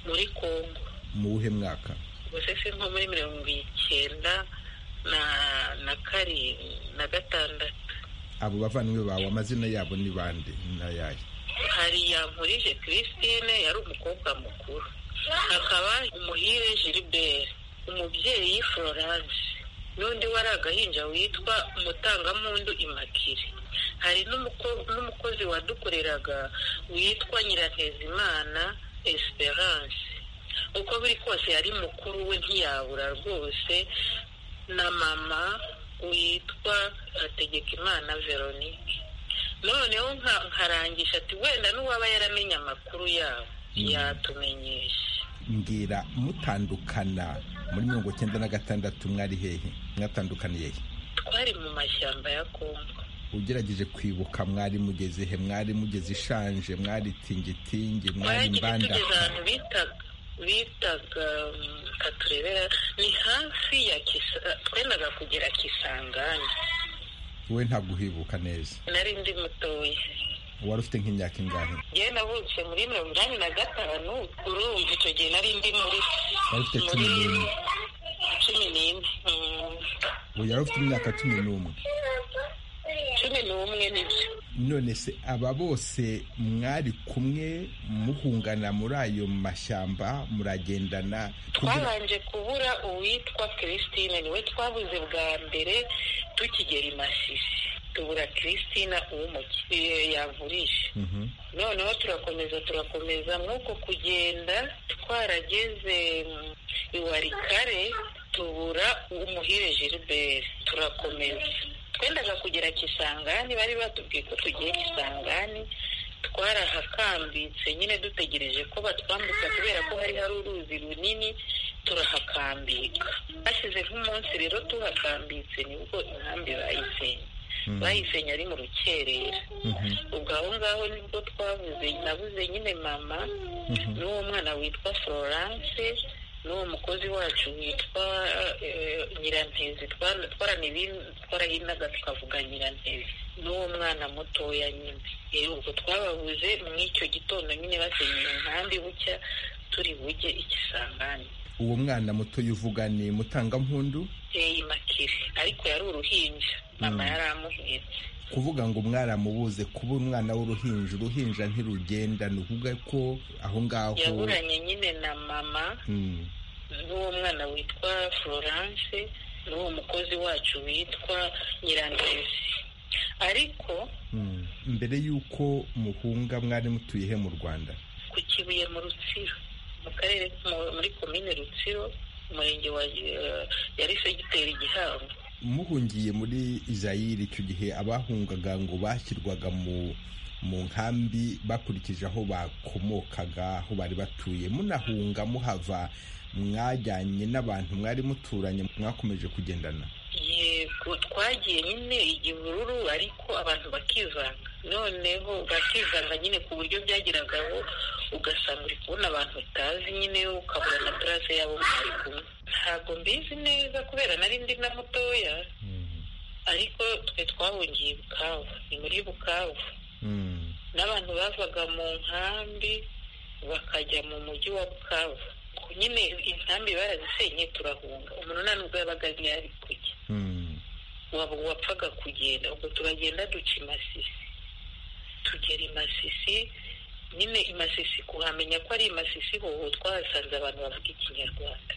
muri congo mu wuhe mwaka gusa se nko muri mirongo icyenda na na karindwi na gatandatu abo bavandimwe bawe amazina yabo ni bande n'ayahe hari yankurije christine yari umukobwa mukuru hakaba umuhire gilbert umubyeyi florence n'undi wari agahinja witwa umutangampundu imakire hari n'umuko- n'umukozi wadukoreraga witwa nyirantezimana esperance uko biri kose yari mukuru we ntiyabura rwose na mama witwa hategekimana veronique noneho nka- nkarangisha ati wenda n'uwaba yaramenye amakuru yabo yatumenyesha mbwira mutandukana muri mirongo cyenda na gatandatu mwari hehe mwatandukaniye he twari mu mashyamba ya kongo ugerageje kwibuka mwari mugeze he mwari mugeze ishanje mwari tingitingi mwari twagiye mbanda tugeze ahantu bitaga bitaga mm, katurebera ni hafi ya kisa twendaga kugera kisangani we ntabwo uhibuka neza nari ndi mutoya wari ufite nk'imyaka ingahe njyewe navutse muri mirongo inani na gatanu urumva icyo gihe nari ndi muri Wari ufite cumi muri n'imwe. cumi n'imwe mm. ubu yari afite imyaka cumi n'umwe cumi n'umwe nibyo none se aba bose mwari kumwe muhungana muri ayo mashyamba muragendana kugira- twabanje kubura uwitwa christine niwe twabuze bwa mbere tukigera i masisi tubura christine uw'umukiriya yavurisha Mhm. noneho turakomeza turakomeza nk'uko kugenda twarageze mm, iwarikare tubura umuhire gilbert turakomeza twendaga kugera kisangani bari batubwiye ko tugiye kisangani twarahakambitse nyine dutegereje ko batwambutsa kubera ko hari hari uruzi runini turahakambika hasize nk'umunsi rero tuhakambitse nibwo inkambi bayisenye bayisenya ari mu rukerera Mhm. ubwo aho ngaho nibwo twavuze nabuze nyine mama Mhm. n'uwo mwana witwa florence n'uwo mukozi wacu witwa eh, nyirantezi Twa- twaranibi- twarahinaga tukavuga nyirantezi n'uwo mwana mutoya nyine Eh, ubwo twababuze mw'icyo gitondo nyine basenyeye inkambi bucya turi bujye ikisangani uwo mwana muto uvuga ni mutangampundu iyi makire ariko yari uruhinja mama yari amuhetse kuvuga ngo mwaramubuze kuba umwana w'uruhinja uruhinja ntirugenda ni ukuvuga ko aho ngaho yaburanye nyine na mama Mm. n'uwo mwana witwa florence n'uwo mukozi wacu witwa nyirandezi ariko Mm. mbere y'uko muhunga mwari mutuye he mu rwanda ku kibuye mu rutsiro mu karere mu- muri komine rutsiro umurenge wa eh, yari segiteri gihango muhungiye muri Zaire icyo gihe abahungaga ngo bashyirwaga mu mu nkambi bakurikije aho bakomokaga aho bari batuye munahunga muhava mwajyanye n'abantu mwari muturanye mwakomeje kugendana yego twagiye nyine igihururu ariko abantu bakivanga noneho bakivanga nyine ku buryo byageragaho ugasanga uri kubona abantu utazi nyine ukabura na purase yabo mwari kumwe ntabwo mbizi neza kubera nari ndi na mutoya ariko twe twahungiye i bukavu ni muri bukavu Mm. n'abantu bavaga mu nkambi bakajya mu mujyi wa bukavu Ku- nyine inkambi barazisenye turahunga umunani ubwo yabaga ari kujya Mm. waba wapfaga kugenda ubwo turagenda duca i masisi tugera i masisi nyine i masisi kuhamenya ko ari i masisi ho twahasanze abantu bavuga ikinyarwanda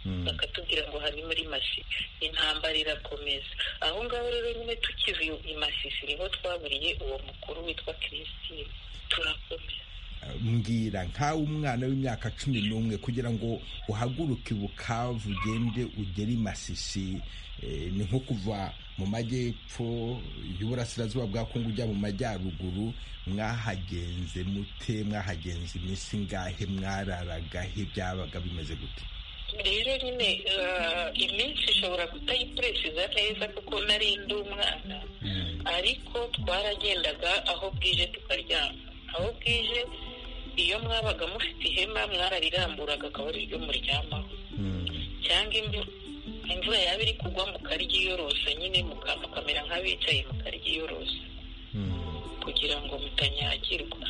Mm. bakatubwira ngo hari muri masisi intambara irakomeza aho ngaho rero nyine tukiva i- i masisi niho twaburiye uwo mukuru witwa christine turakomeza mbwira nkawe umwana w'imyaka cumi n'umwe kugira ngo uhaguruke i bukavu ugende ugere i masisi eh, ni nko kuva mu majyepfo y'uburasirazuba bwa kongo ujya mu majyaruguru mwahagenze mute mwahagenze iminsi ingahe mwararaga he byabaga bimeze gute rero nyine eh, iminsi ishobora kutayipuresiza neza kuko nari ndi umwana ariko twaragendaga aho bwije tukaryama aho bwije iyo mwabaga mufite ihema mwarariramburaga akaba ari ryo muryamaho cyangwa imvu- imvura yaba iri kugwa mukaryiyorosa nyine muka- mukamera nk'abicaye mukaryiyorosa kugira ngo mutanyagirwa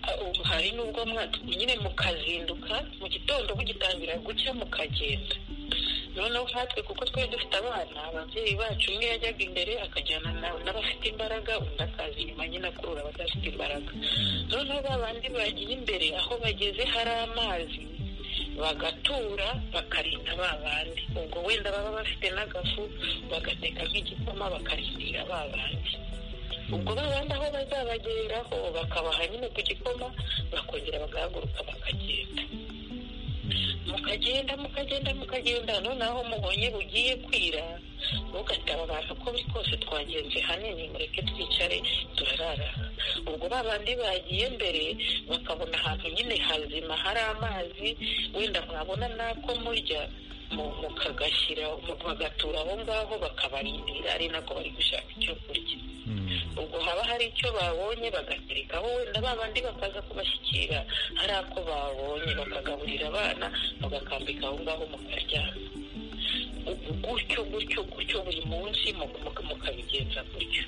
Ah, ubu hari n'ubwo mwa- nyine mukazinduka mu gitondo mugitangira gucya mukagenda noneho nkatwe kuko twari dufite abana ababyeyi bacu umwe yajyaga imbere akajyana na- n'abafite imbaraga undi akaza inyuma nyine akurura abadafite imbaraga noneho ba bandi bagiye imbere aho bageze hari amazi bagatura bakarinda ba bandi ubwo wenda baba bafite n'agafu bagateka nk'igikoma bakarindira ba bandi ubwo ba bandi aho bazabageraho bakabaha nyine ku gikoma bakongera bagahaguruka bakagenda mukagenda mukagenda mukagenda noneho mubonye bugiye kwira mugataba abantu uko biri kose twagenze hanini mureke twicare turarara ubwo ba bandi bagiye mbere bakabona ahantu nyine hazima hari amazi wenda mwabona n'ako murya mu- mukagashyira mu- bagatura aho ngaho bakabarindira ari nako bari gushaka icyo kurya ubwo haba hari icyo babonye bagaterekaho wenda ba bandi bakaza kubashyikira hari ako babonye bakagaburira abana bagakambika aho ngaho mukaryama Ubu gutyo gutyo gutyo buri munsi mu- mu- mukabigenza gutyo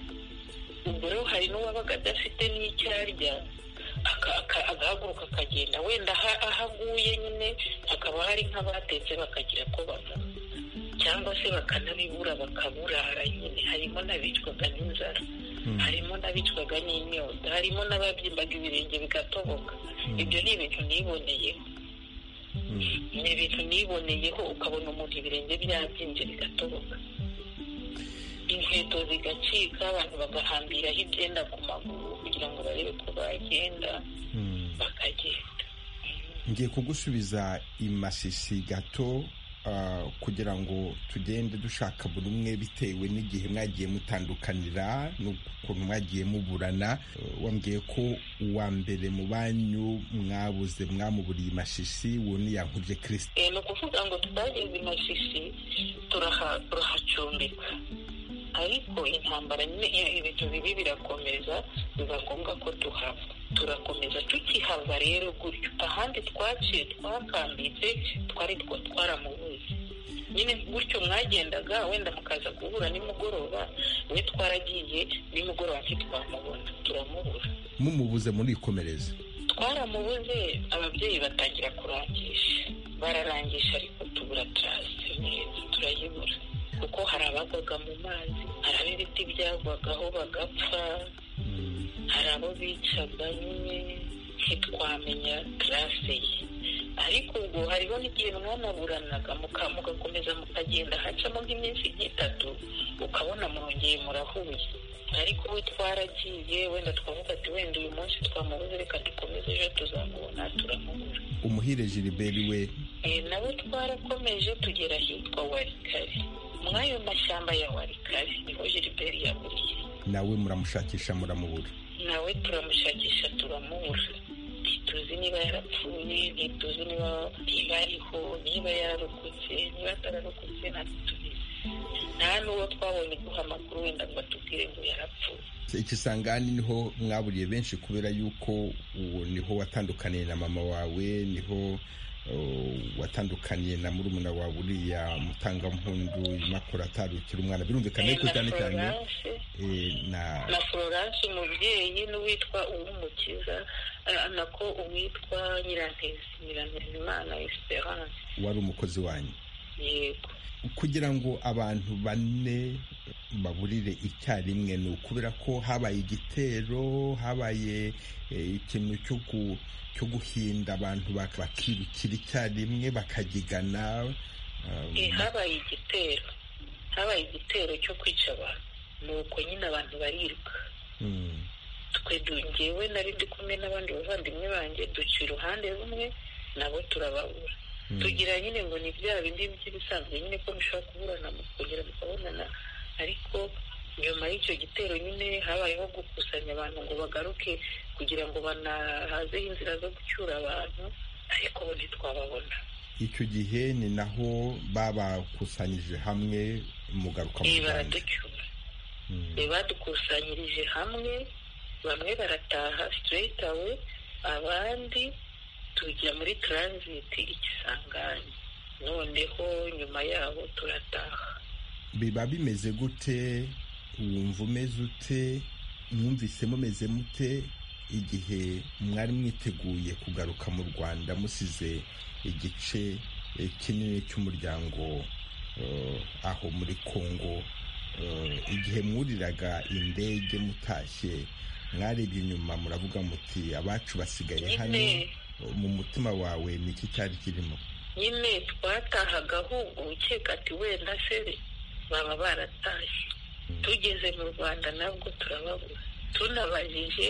ubwo rero hari n'uwabaga adafite n'icyo arya aka- aka- agahaguruka akagenda wenda aha- aho aguye nyine hakaba hari nk'abatetse bakagira ko banywa cyangwa se bakanabibura bakaburara nyine harimo n'abicwaga n'inzara harimo n'abicwaga n'inyota harimo n'ababyimbaga ibirenge bigatoboka ibyo ni ibintu niboneyeho ni ibintu niboneyeho ukabona umuntu ibirenge byabyimbye bigatoboka inkweto zigacika abantu bagahambiraho ibyenda ku maguru kugira ngo barebe ko bagenda bakagenda ngiye kugusubiza imashishi gato ah, kugira ngo tugende dushaka buri umwe bitewe n'igihe mwagiye mutandukanira n'ukuntu mwagiye muburana Eh, wambwiye ko uwa mbere mu banyu mwabuze mwamuburiye imashishi wuniyankurye kirisite Eh, ni ukuvuga ngo tutageze imashishi turaha- turahacumbika ariko intambara nyine iyo ibintu bibi birakomeza biba ngombwa ko tuhava turakomeza tukihava rero gutyo ahandi twaciye twakambitse twari two- twaramubuze nyine gutyo mwagendaga wenda mukaza guhura nimugoroba we twaragiye nimugoroba ntitwamubona turamubura mumubuze murikomereza twaramubuze ababyeyi batangira kurangisha bararangisha ariko tubura tarasite neza turayibura kuko hari abagwaga mu mazi hari ab'ibiti byagwagaho bagapfa hari abo bicaga nyine ntitwamenya tarase ye ariko ubwo hariho n'igihe mwanaburanaga muka- mugakomeza mukagenda hacamo nk'iminsi nk'itatu ukabona murongeye murahuye ariko ubu twaragiye wenda twavuga ati wenda uyu munsi twamubuze reka dukomeze ejo tuzamubona turamubura umuhire jiriberi we Eh, nawe twarakomeje tugera ahitwa warikare mw'ayo mashyamba ya warikare niho jiriberi yaburiye nawe muramushakisha muramubura nawe turamushakisha turamubura ntituzi niba yarapfuye ntituzi niba niba ariho niba yararokotse niba atararokotse ntabwo tubizi nta n'uwo twabonye guha amakuru wenda ngo atubwire ngo yarapfuye ikisangani niho mwaburiye benshi kubera yuko uwo niho watandukaniye na mama wawe niho uh, watandukaniye na murumuna wawe uriya mutangampundu impapuro atarukira umwana birumvikana Eh, yuko na cyane cyane Florence, eh, na na florence umubyeyi n'uwitwa uwumukiza eh, nako uwitwa nyirantezi nyirantezimana esperance wari umukozi wanyu yego kugira ngo abantu bane baburire icyarimwe ni ukubera ko habaye igitero habaye eh, ikintu cyo gu- cyo guhinda abantu bak- bakirukira icyarimwe bakagigana um, Eh, habaye igitero habaye igitero cyo kwica abantu nuko nyine abantu bariruka mm, twe du- njyewe nari ndi kumwe n'abandi bavandimwe banjye duca iruhande rumwe nabo turababura mm. tugira nyine ngo ni bya bindi by'ibisanzwe nyine ko mushobora kuburana mukongera mukabonana ariko nyuma y'icyo gitero nyine habayeho gukusanya abantu ngo bagaruke kugira ngo banahazeho inzira zo gucyura abantu ariko bo ntitwababona icyo gihe ni naho babakusanyije hamwe mugaruka mu Eh, rwanda baraducyura Mm, Be badukusanyirije hamwe bamwe barataha straight away abandi tujya muri transit ikisangani noneho nyuma yabo turataha biba bimeze gute wumva umeze ute mwumvise mumeze mute igihe mwari mwiteguye kugaruka mu rwanda musize igice eh, kinini cy'umuryango eh, aho muri kongo Eh, igihe mwuriraga indege mutashye mwarebye inyuma muravuga muti abacu basigaye hano nyine mu mutima wawe ni iki cyari kirimo nyine twatahaga ahubwo ukeka ati wenda se baba baratashye tugeze mu rwanda nabwo turababura tunabajije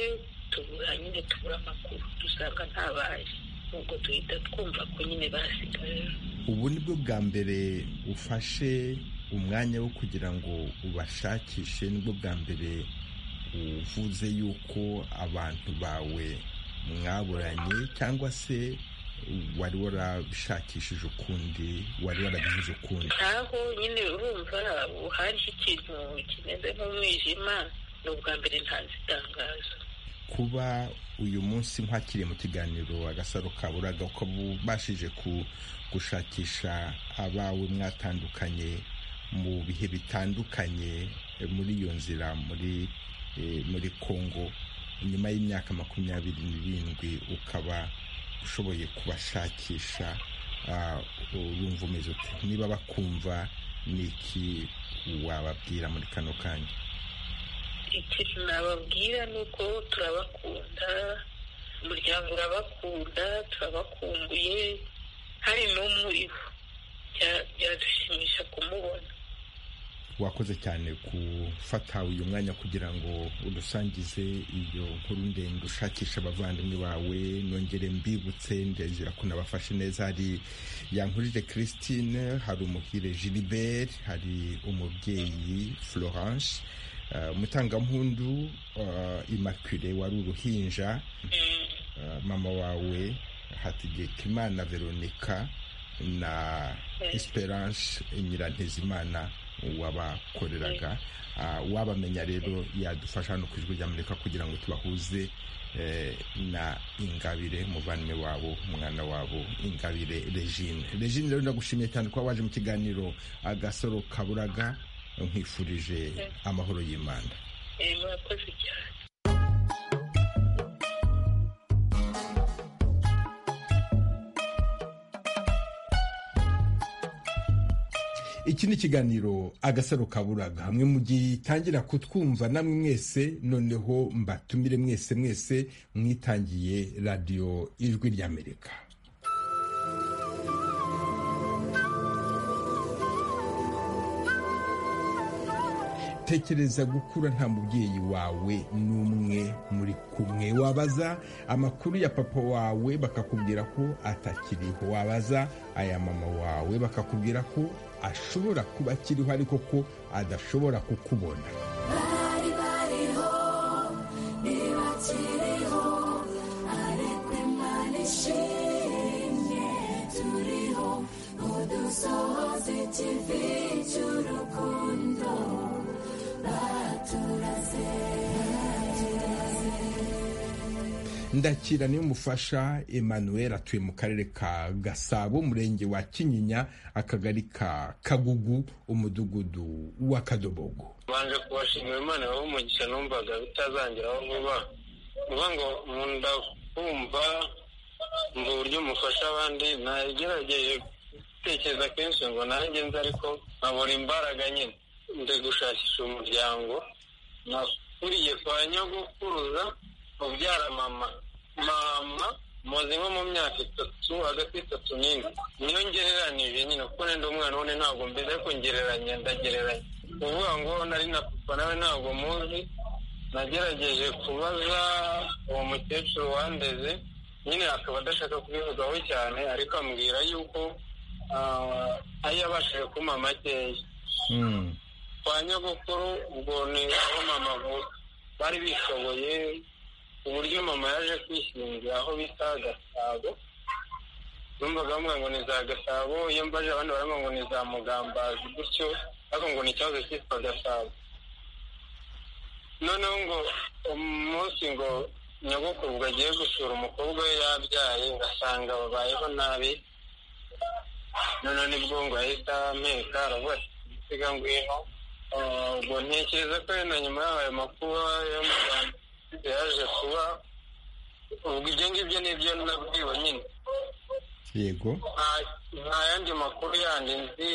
tubura nyine tubura amakuru dusanga ntabaje ubwo duhita twumva ko nyine basigaye ubu ni bwo bwa mbere ufashe umwanya wo kugira ngo ubashakishe nibwo bwa mbere uvuze yuko abantu bawe mwaburanye cyangwa se wari warabishakishije ukundi wari warabivuze ukundi ntaho nyine urumva hariho ikintu kimeze nk'umwijima ni ubwa mbere ntanze itangazo kuba uyu munsi nkwakiriye mu kiganiro agasaro kaburaga uko bubashije ku gushakisha abawe mwatandukanye mu bihe bitandukanye eh, muri iyo nzira muri eh, muri Congo nyuma y'imyaka makumyabiri n'irindwi ukaba ushoboye kubashakisha ah, urumva umeze ute niba bakumva n'iki wababwira muri kano kanya ikintu nababwira ni uko turabakunda umuryango urabakunda turabakumbuye hari n'umwe uriho Bya- byadushimisha kumubona wakoze cyane gufata uyu mwanya kugira ngo udusangize iyo nkuru ndende ushakisha abavandimwe bawe nongere mbibutse ndezera ko nabafashe neza hari yankurije christine hari umuhire gilibert hari umubyeyi florence eh, umutangampundu eh, immaculée wari uruhinja eh, mama wawe hategekimana veronica na esperance nyirantezimana wabakoreraga Ah, wabamenya rero yadufasha no ku ijwi ry'amerika kugira ngo tubahuze eh, na ingabire umuvandimwe wabo umwana wabo ingabire regine regine rero ndagushimiye cyane kuba waje mu kiganiro agasoro kaburaga nkwifurije amahoro y'imana Eh, murakoze cyane iki ni ikiganiro agasaro kaburaga hamwe mu gitangira kutwumva namwe mwese noneho mbatumire mwese mwese mwitangiye radiyo ijwi ry'amerika tekereza gukura nta mubyeyi wawe n'umwe muri kumwe wabaza amakuru ya papa wawe bakakubwira ko atakiriho wabaza aya mama wawe bakakubwira ko ashobora kuba akiriho ariko ko adashobora kukubona ndakira niyo mufasha emmanuel atuye mu karere ka gasabo umurenge wa kinyinya akagari ka kagugu umudugudu wa kadobogo banje kubashimira imana baho umugisha numvaga bitazangeraho vuba vuba ngo nkunda kumva ngo uburyo mufasha abandi nagerageje gutekereza kenshi ngo nanjye nze ariko nkabura imbaraga nyine ndi gushakisha umuryango nakuriye kwa nyogokuruza ubyara mama mama muzi nko mu myaka itatu hagati y'itatu n'ine niyo ngereranije nyine kuko nenda umwana w'undi ntabwo mbizi ariko ngereranya ndagereranya kuvuga ngo nari na papa nawe ntabwo muzi nagerageje kubaza uwo mukecuru wandeze nyine akaba adashaka kubivugaho cyane ariko ambwira yuko ah, ari yabashije kumpa makeya Mm. kwa nyogokuru ubwo ni aho mama avuka bari bishoboye ku buryo mama yaje kwishingira aho bita gasabo numvaga bavuga ngo ni za gasabo iyo mbaje abandi baravuga ngo ni za mugambazi gutyo ariko ngo ni ikibazo cyitwa gasabo noneho ngo umunsi ngo nyogokuru ubwo agiye gusura umukobwa we yabyaye ngasanga babayeho nabi noneho nibwo ngo ahita ameka aravuga ati "Siga ngwino Ah, ubwo ntekereza ko na nyuma y'ayo makuba yo mu rwanda yaje kuba ubwo ibyo ngibyo nibyo nabwiwe nyine yego nta- nta yandi makuru yandi nzi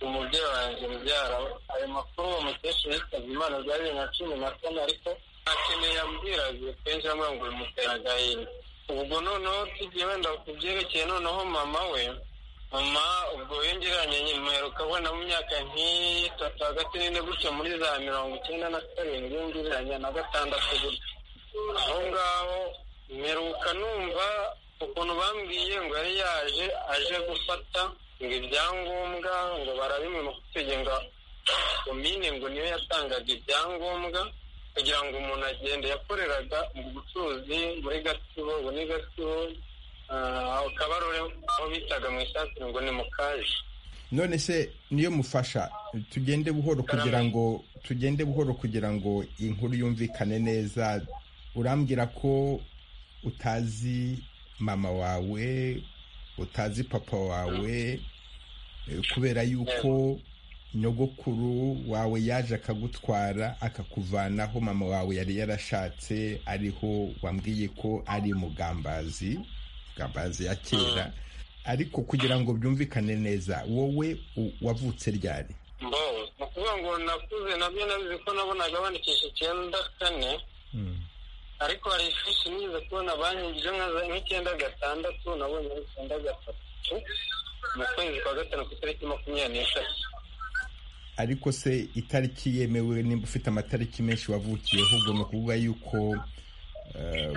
umubyeyi wanjye mubyara we ayo makuru uwo mukecuru yitabye imana bya bibiri na cumi na kane ariko nta kintu yambwiraga kenshi yambaye ngo bimutera agahinda ubwo noneho tugiye wenda ku byerekeye noneho mama we mama ubwo yongeranye nyuma uheruka abona mu myaka nk'itatu hagati n'ine gutya muri za mirongo icyenda na karindwi yongeranye na gatandatu gutya aho ngaho mperuka numva ukuntu bambwiye ngo yari yaje aje gufata ngo ibyangombwa ngo barabimwimutege ngo komine ngo niyo yatangaga ibyangombwa kugira ngo umuntu agende yakoreraga mu bucuruzi muri gatsibo ubu ni gatsibo ah, aho kabarore aho bitaga mu isasi ngo ni mukaje none se niyo mufasha tugende buhoro kugira ngo tugende buhoro kugira ngo inkuru yumvikane neza urambwira ko utazi mama wawe utazi papa wawe eh, kubera yuko nyogokuru wawe yaje akagutwara akakuvanaho mama wawe yari yarashatse ariho wambwiye ko ari mugambazi mugambazi ya kera ariko kugira ngo byumvikane neza wowe wavutse ryari mbo ni ukuvuga ngo nakuze nabyo nabizi ko nabonaga bandikisha icyenda kane ariko hari ifishi nigeze kubona banyigije nk'icyenda gatandatu nabonye ari icyenda gatatu mu kwezi kwa gatanu ku itariki makumyabiri n'eshatu ariko se itariki yemewe nimba ufite amatariki menshi wavukiye ahubwo ni ukuvuga yuko eh,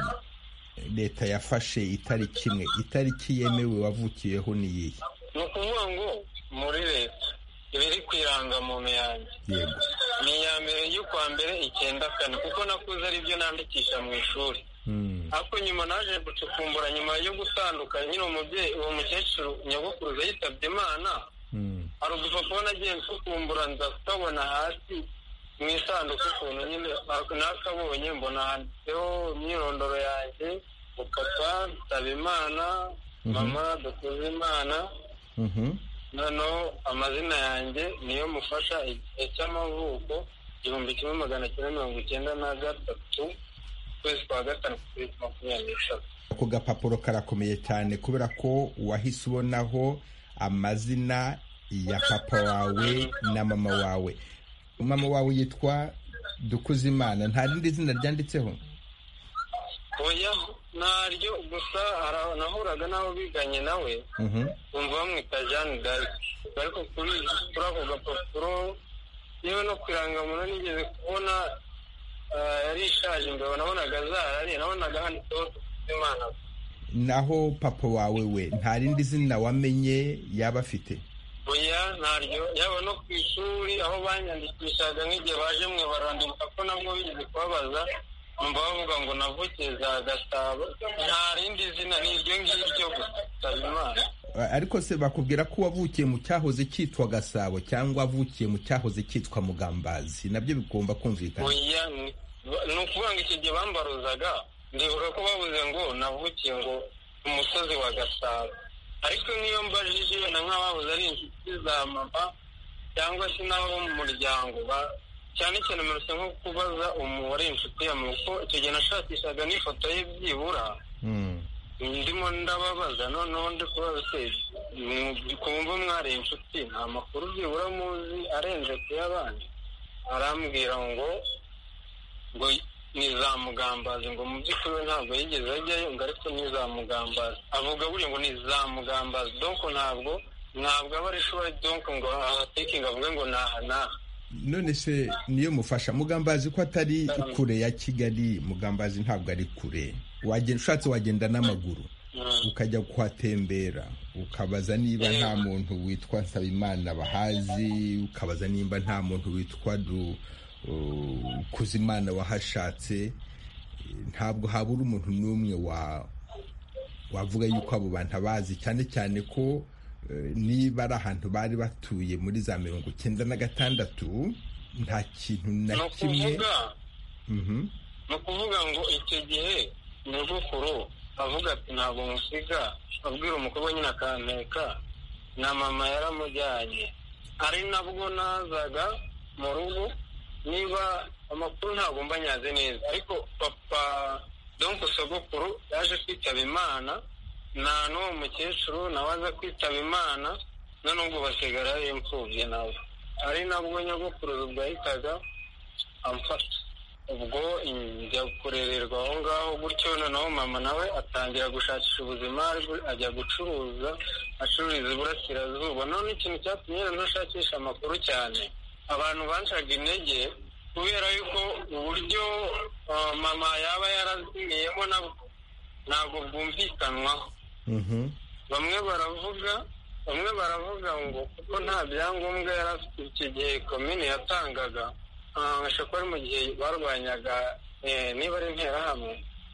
leta yafashe itariki imwe itariki yemewe wavukiyeho ni iyihe ni ukuvuga ngo muri leta iba iri ku irangamuntu yanjye yego ni iya mbere y'ukwa mbere icyenda kane kuko nakuze aribyo nandikisha mu ishuri Mm, ariko nyuma naje gucukumbura nyuma yo gutandukana nyine umubyeyi uwo mukecuru nyogokuruza yitabye imana mm, hari udupapuro nagiye nsukumbura nza kutabona hasi mu isanduku ukuntu nyine nakabonye mbona handitseho imyirondoro yanjye ngo papa nsabimana mama dukuze imana mhm, noneho amazina yanjye niyo mufasha igihe cy'amavuko igihumbi kimwe magana cyenda mirongo icyenda na gatatu ukwezi kwa gatanu ku itariki makumyabiri n'eshatu ako gapapuro karakomeye cyane kubera ko wahise ubonaho amazina ya papa wawe na mama wawe mama wawe yitwa dukuzimana nta rindi zina ryanditseho oya ntaryo gusa hari- nahuraga n'abo biganye nawe Mhm, bumva bamwita jeanne d'arc ariko kuri kuri ako gapapuro yewe no ku irangamuntu nigeze kubona ah, yari ishaje mbere nabonaga zarariye nabonaga handitseho imana naho papa wawe we nta rindi zina wamenye yaba afite oya ntaryo yaba no ku ishuri aho banyandikishaga nk'igihe baje mwe baranduka ko nabwo bigeze kubabaza numva bavuga ngo navukiye za gasabo nta rindi zina ni iryo ngiryo gusa nsabimana ariko se bakubwira ko wavukiye mu cyahoze cyitwa gasabo cyangwa wavukiye mu cyahoze cyitwa mugambazi nabyo bigomba kumvikana oya ni ni ukuvuga ngo icyo gihe bambaruzaga ndibuka ko bavuze ngo navukiye ngo ku musozi wa gasabo ariko niyo mbajije na nk'abahoze ari inshuti za mama cyangwa se n'abo mu muryango ba- cyane cyane muretse nko kubaza umubare inshuti ya mama kuko icyo gihe nashakishaga n'ifoto ye byibura Mm. ndimo ndababaza noneho ndi kubaza se kumva mwari inshuti nta makuru byibura muzi arenze ku y'abandi arambwira ngo ngo ni za mugambazi ngo mu by'ukuri we ntabwo yigeze ajyayo ngo ariko ni za mugambazi avuga buriya ngo ni za mugambazi donko ntabwo ntabwo aba ari ishuri donko ngo ahatekinga avuge ngo ni aha n'aha none se niyo mufasha mugambazi ko atari kure ya kigali mugambazi ntabwo ari kure wagenda ushatse wagenda n'amaguru ukajya kuhatembera ukabaza niba nta muntu witwa nsabimana bahazi ukabaza nimba nta muntu witwa du uh, kuzimana wahashatse ntabwo habura umuntu n'umwe wa wavuga yuko abo bantu abazi cyane cyane ko eh, niba ari ahantu bari batuye muri za mirongo icyenda na gatandatu nta kintu na ni kimwe ukuvuga Mhm. ni ukuvuga ngo icyo gihe nyogokuru avuga ati ntabwo musiga abwira umukobwa nyine akanteka na mama yaramujyanye ari nabwo nazaga mu rugo niba amakuru ntabwo mba nyaze neza ariko papa donko sogokuru yaje kwitaba imana nta n'uwo mukecuru nawe aza kwitaba imana na n'ubwo basigara yari imfubye nawe ari nabwo nyogokuru ubwo yahitaga amfata ubwo njya kurererwa aho ngaho gutyo noneho mama nawe atangira gushakisha ubuzima ariko ajya gucuruza acururiza iburasirazuba none ikintu cyatumye rero ntashakisha amakuru cyane abantu bancaga intege kubera yuko uburyo ah, mama yaba yarazimiyemo nabwo ntabwo bwumvikanwaho Mhm. bamwe baravuga bamwe baravuga ngo kuko nta byangombwa yari afite iki gihe komini yatangaga ah, ashobora kuba ari mu gihe barwanyaga eh, niba ari interahamwe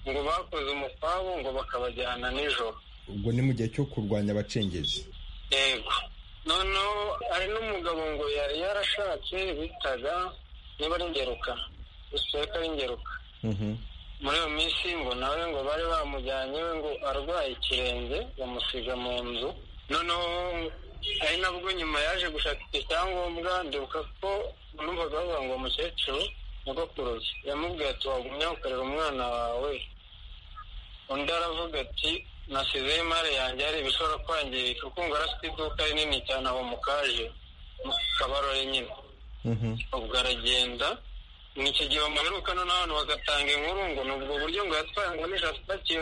ngo bakoze umukwabo ngo bakabajyana nijoro ubwo ni mu gihe cyo kurwanya abacengezi yego noneho hari n'umugabo ngo yari yarashatse bitaga niba ari ingeruka biseka ari ingeruka Mhm. muri iyo minsi ngo nawe ngo bari bamujyanye we ngo arwaye ikirenge bamusiga mu nzu noneho ari nabwo nyuma yaje gushaka icyo cyangombwa ndibuka ko numvaga bavuga ngo umukecuru nyogokuruza yamubwiye ati wagumya ukorera umwana wawe undi aravuga ati nasizeho imari yanjye hari ibishobora kwangirika kuko ngo arafite iduka rinini cyane aho mu kaje mu kabarore nyine ubwo aragenda ni icyo gihe bamuheruka noneho abantu bagatanga inkuru ngo ni ubwo buryo ngo yatwaye ngo nijoro apakiye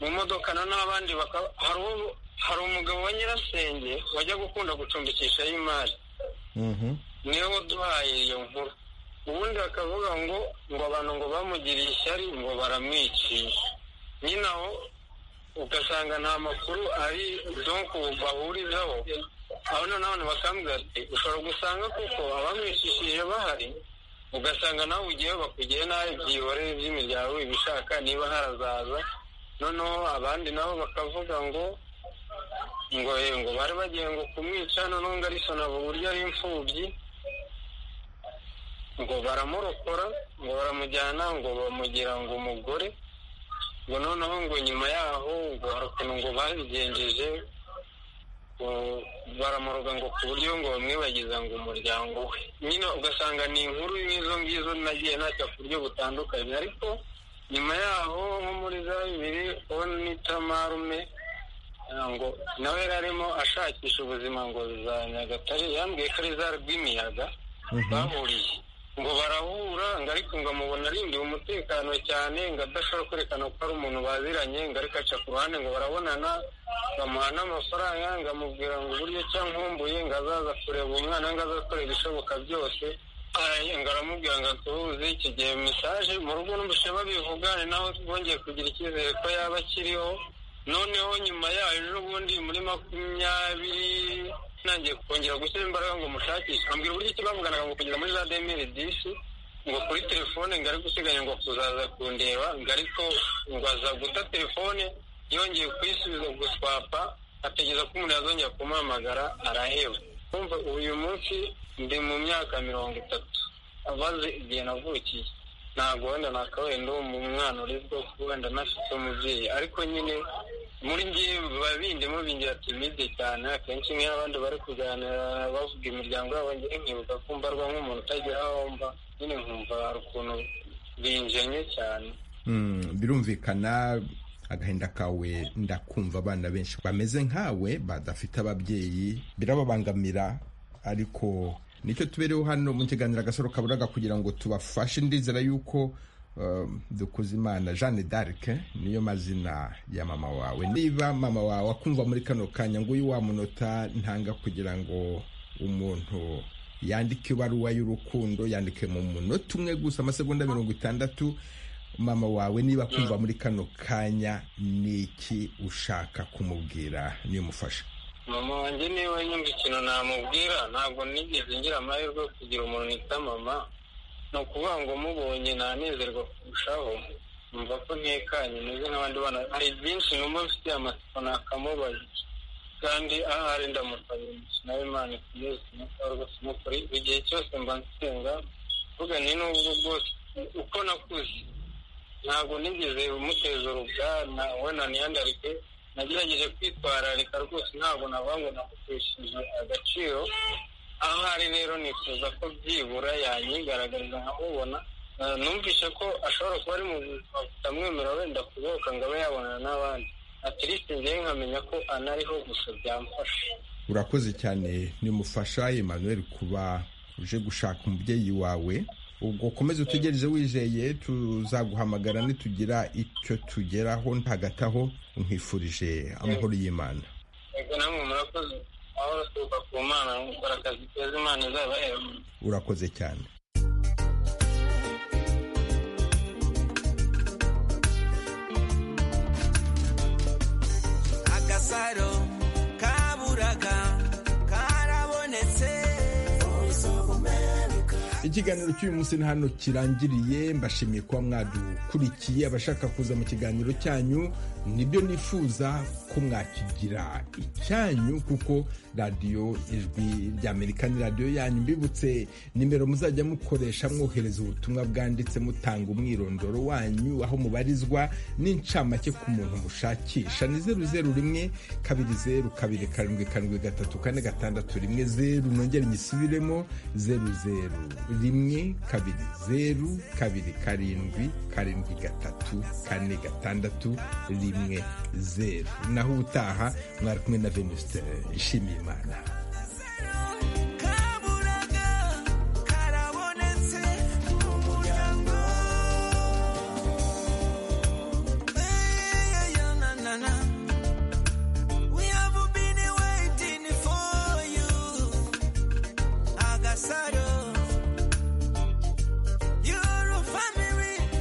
mu modoka na n'abandi bakaba hari uwo hari umugabo wa nyirasenge wajya gukunda gucumbikishaho imari niwe waduhaye iyo nkuru ubundi bakavuga ngo ngo abantu ngo bamugiriye ishyari ngo baramwiciye nyine aho ugasanga nta makuru ari donko bahurizaho aho noneho bakambwira ati ushobora gusanga kuko abamwicishije bahari ugasanga nawe ugiyeho bakugiye nabi byihorere by'imiryango ibishaka niba harazaza noneho abandi nabo bakavuga ngo ngo ngo bari bagiye ngo kumwica noneho ngo arisonava uburyo ari imfubyi ngo baramurokora ngo baramujyana ngo bamugira ngo umugore ngo noneho ngo nyuma yaho ngo hari ukuntu ngo babigenjeje baramuroga ngo ku buryo ngo bamwibagiza ngo umuryango we nyine ugasanga ni inkuru nk'izo ngizo nagiye ntacyo ku buryo butandukanye ariko nyuma yaho nko muri za bibiri uwo nita marume ngo nawe yari arimo ashakisha ubuzima ngo za nyagatare yambwiye ko ari za rw'imiyaga bahuriye ngo barahura ngo ariko ngo amubona arindiwe umutekano cyane ngo adashobora kwerekana ko ari umuntu baziranye ngo ariko aca ku ruhande ngo barabonana bamuha n'amafaranga ngo amubwira ngo uburyo cyangwa nkumbuye ngo azaza kureba umwana ngo azakorera ibishoboka byose ngo aramubwira ngo atubuze iki gihe mesaje mu rugo n'umushe babivugane naho twongeye kugira icyizere ko yaba akiriho noneho nyuma yayo ejo bundi muri makumyabiri ntangiye kongera gushyira imbaraga ngo mushakishe ambwira uburyo iki bavuganaga ngo kugeza muri za demiri disi ngo kuri telefone ngo ari gusiganya ngo kuzaza kundeba ngo ariko ngo aza guta telefone yongeye kuyisubiza guswapa ategereza ko umuntu yazongera kumuhamagara araheba kumva uyu munsi ndi mu myaka mirongo itatu abaze igihe navukiye ntabwo wenda nakawenda uwo mu mwana urizwa wenda nafite umubyeyi ariko nyine muri ngewe biba bindimo bingiratimide cyane akenshi nk'iyo abandi bari kuganira bavuga imiryango yabo ngewe nkibuka kumva arwa nk'umuntu utagira aho mba nyine nkumva hari ukuntu binjenye cyane birumvikana agahinda kawe ndakumva abana benshi bameze nkawe badafite ababyeyi birababangamira ariko nicyo tubereho hano mu kiganiro agasoro kaburaga kugira ngo tubafashe ndizera yuko Dukuzimana jeanne d'arc niyo mazina ya mama wawe niba mama wawe akumva muri kano kanya ngo uyu wamunota ntanga kugira ngo umuntu yandike ibaruwa y'urukundo yandike mu munota umwe gusa amasegonda mirongo itandatu mama wawe niba akumva muri kano kanya ni iki ushaka kumubwira niyo umufasha mama wanjye niba nyumva ikintu namubwira ntabwo nigeze ngira amahirwe yo kugira umuntu nita mama ni ukuvuga ngo mubonye nanezerwa kurushaho numva ko ntekanye meze nk'abandi bana hari byinshi numva mfitiye amatsiko nakamubaza kandi ahari ndamusabira umukino w'imana ikomeze kumukorwa kumukora igihe cyose mba nsenga mvuga ni n'ubwo bwose uko nakuze ntabwo nigeze umuteza urugana wenda niyandarike nagerageje kwitwararika rwose ntabwo navuga ngo nakutesheje agaciro aho ari rero nifuza ko byibura yanyigaragariza nkamubona numvise ko ashobora kuba ari mu buzima butamwemera wenda kubohoka ngo abe yabonana n'abandi atiriste ngewe nkamenya ko anariho gusa byamfasha urakoze cyane nimufasha emmanuel kuba uje gushaka umubyeyi wawe ubwo ukomeze utegereze wizeye tuzaguhamagara nitugira icyo tugeraho ntagataho nkwifurije amahoro y'imana yego namwe murakoze amahoro aturuka ku mana gukora akazi keza imana izabahera urakoze cyane agasaro kaburaga karabonetse ikiganiro cy'uyu munsi ni hano kirangiriye mbashimiye kuba mwadukurikiye abashaka kuza mu kiganiro cyanyu nibyo nifuza ko mwakigira icyanyu kuko radiyo ijwi ry'amerika ni radiyo yanyu mbibutse nimero muzajya mukoresha mwohereza ubutumwa bwanditse mutanga umwirondoro wanyu aho mubarizwa n'incamake ku muntu mushakisha ni zeru zeru rimwe kabiri zeru kabiri karindwi karindwi gatatu kane gatandatu rimwe zeru nongere nyisubiremo zeru zeru rimwe kabiri zeru kabiri karindwi karindwi gatatu kane gatandatu rimwe rimwe zeru naho ubutaha mwari kumwe na venuste ishimiye imana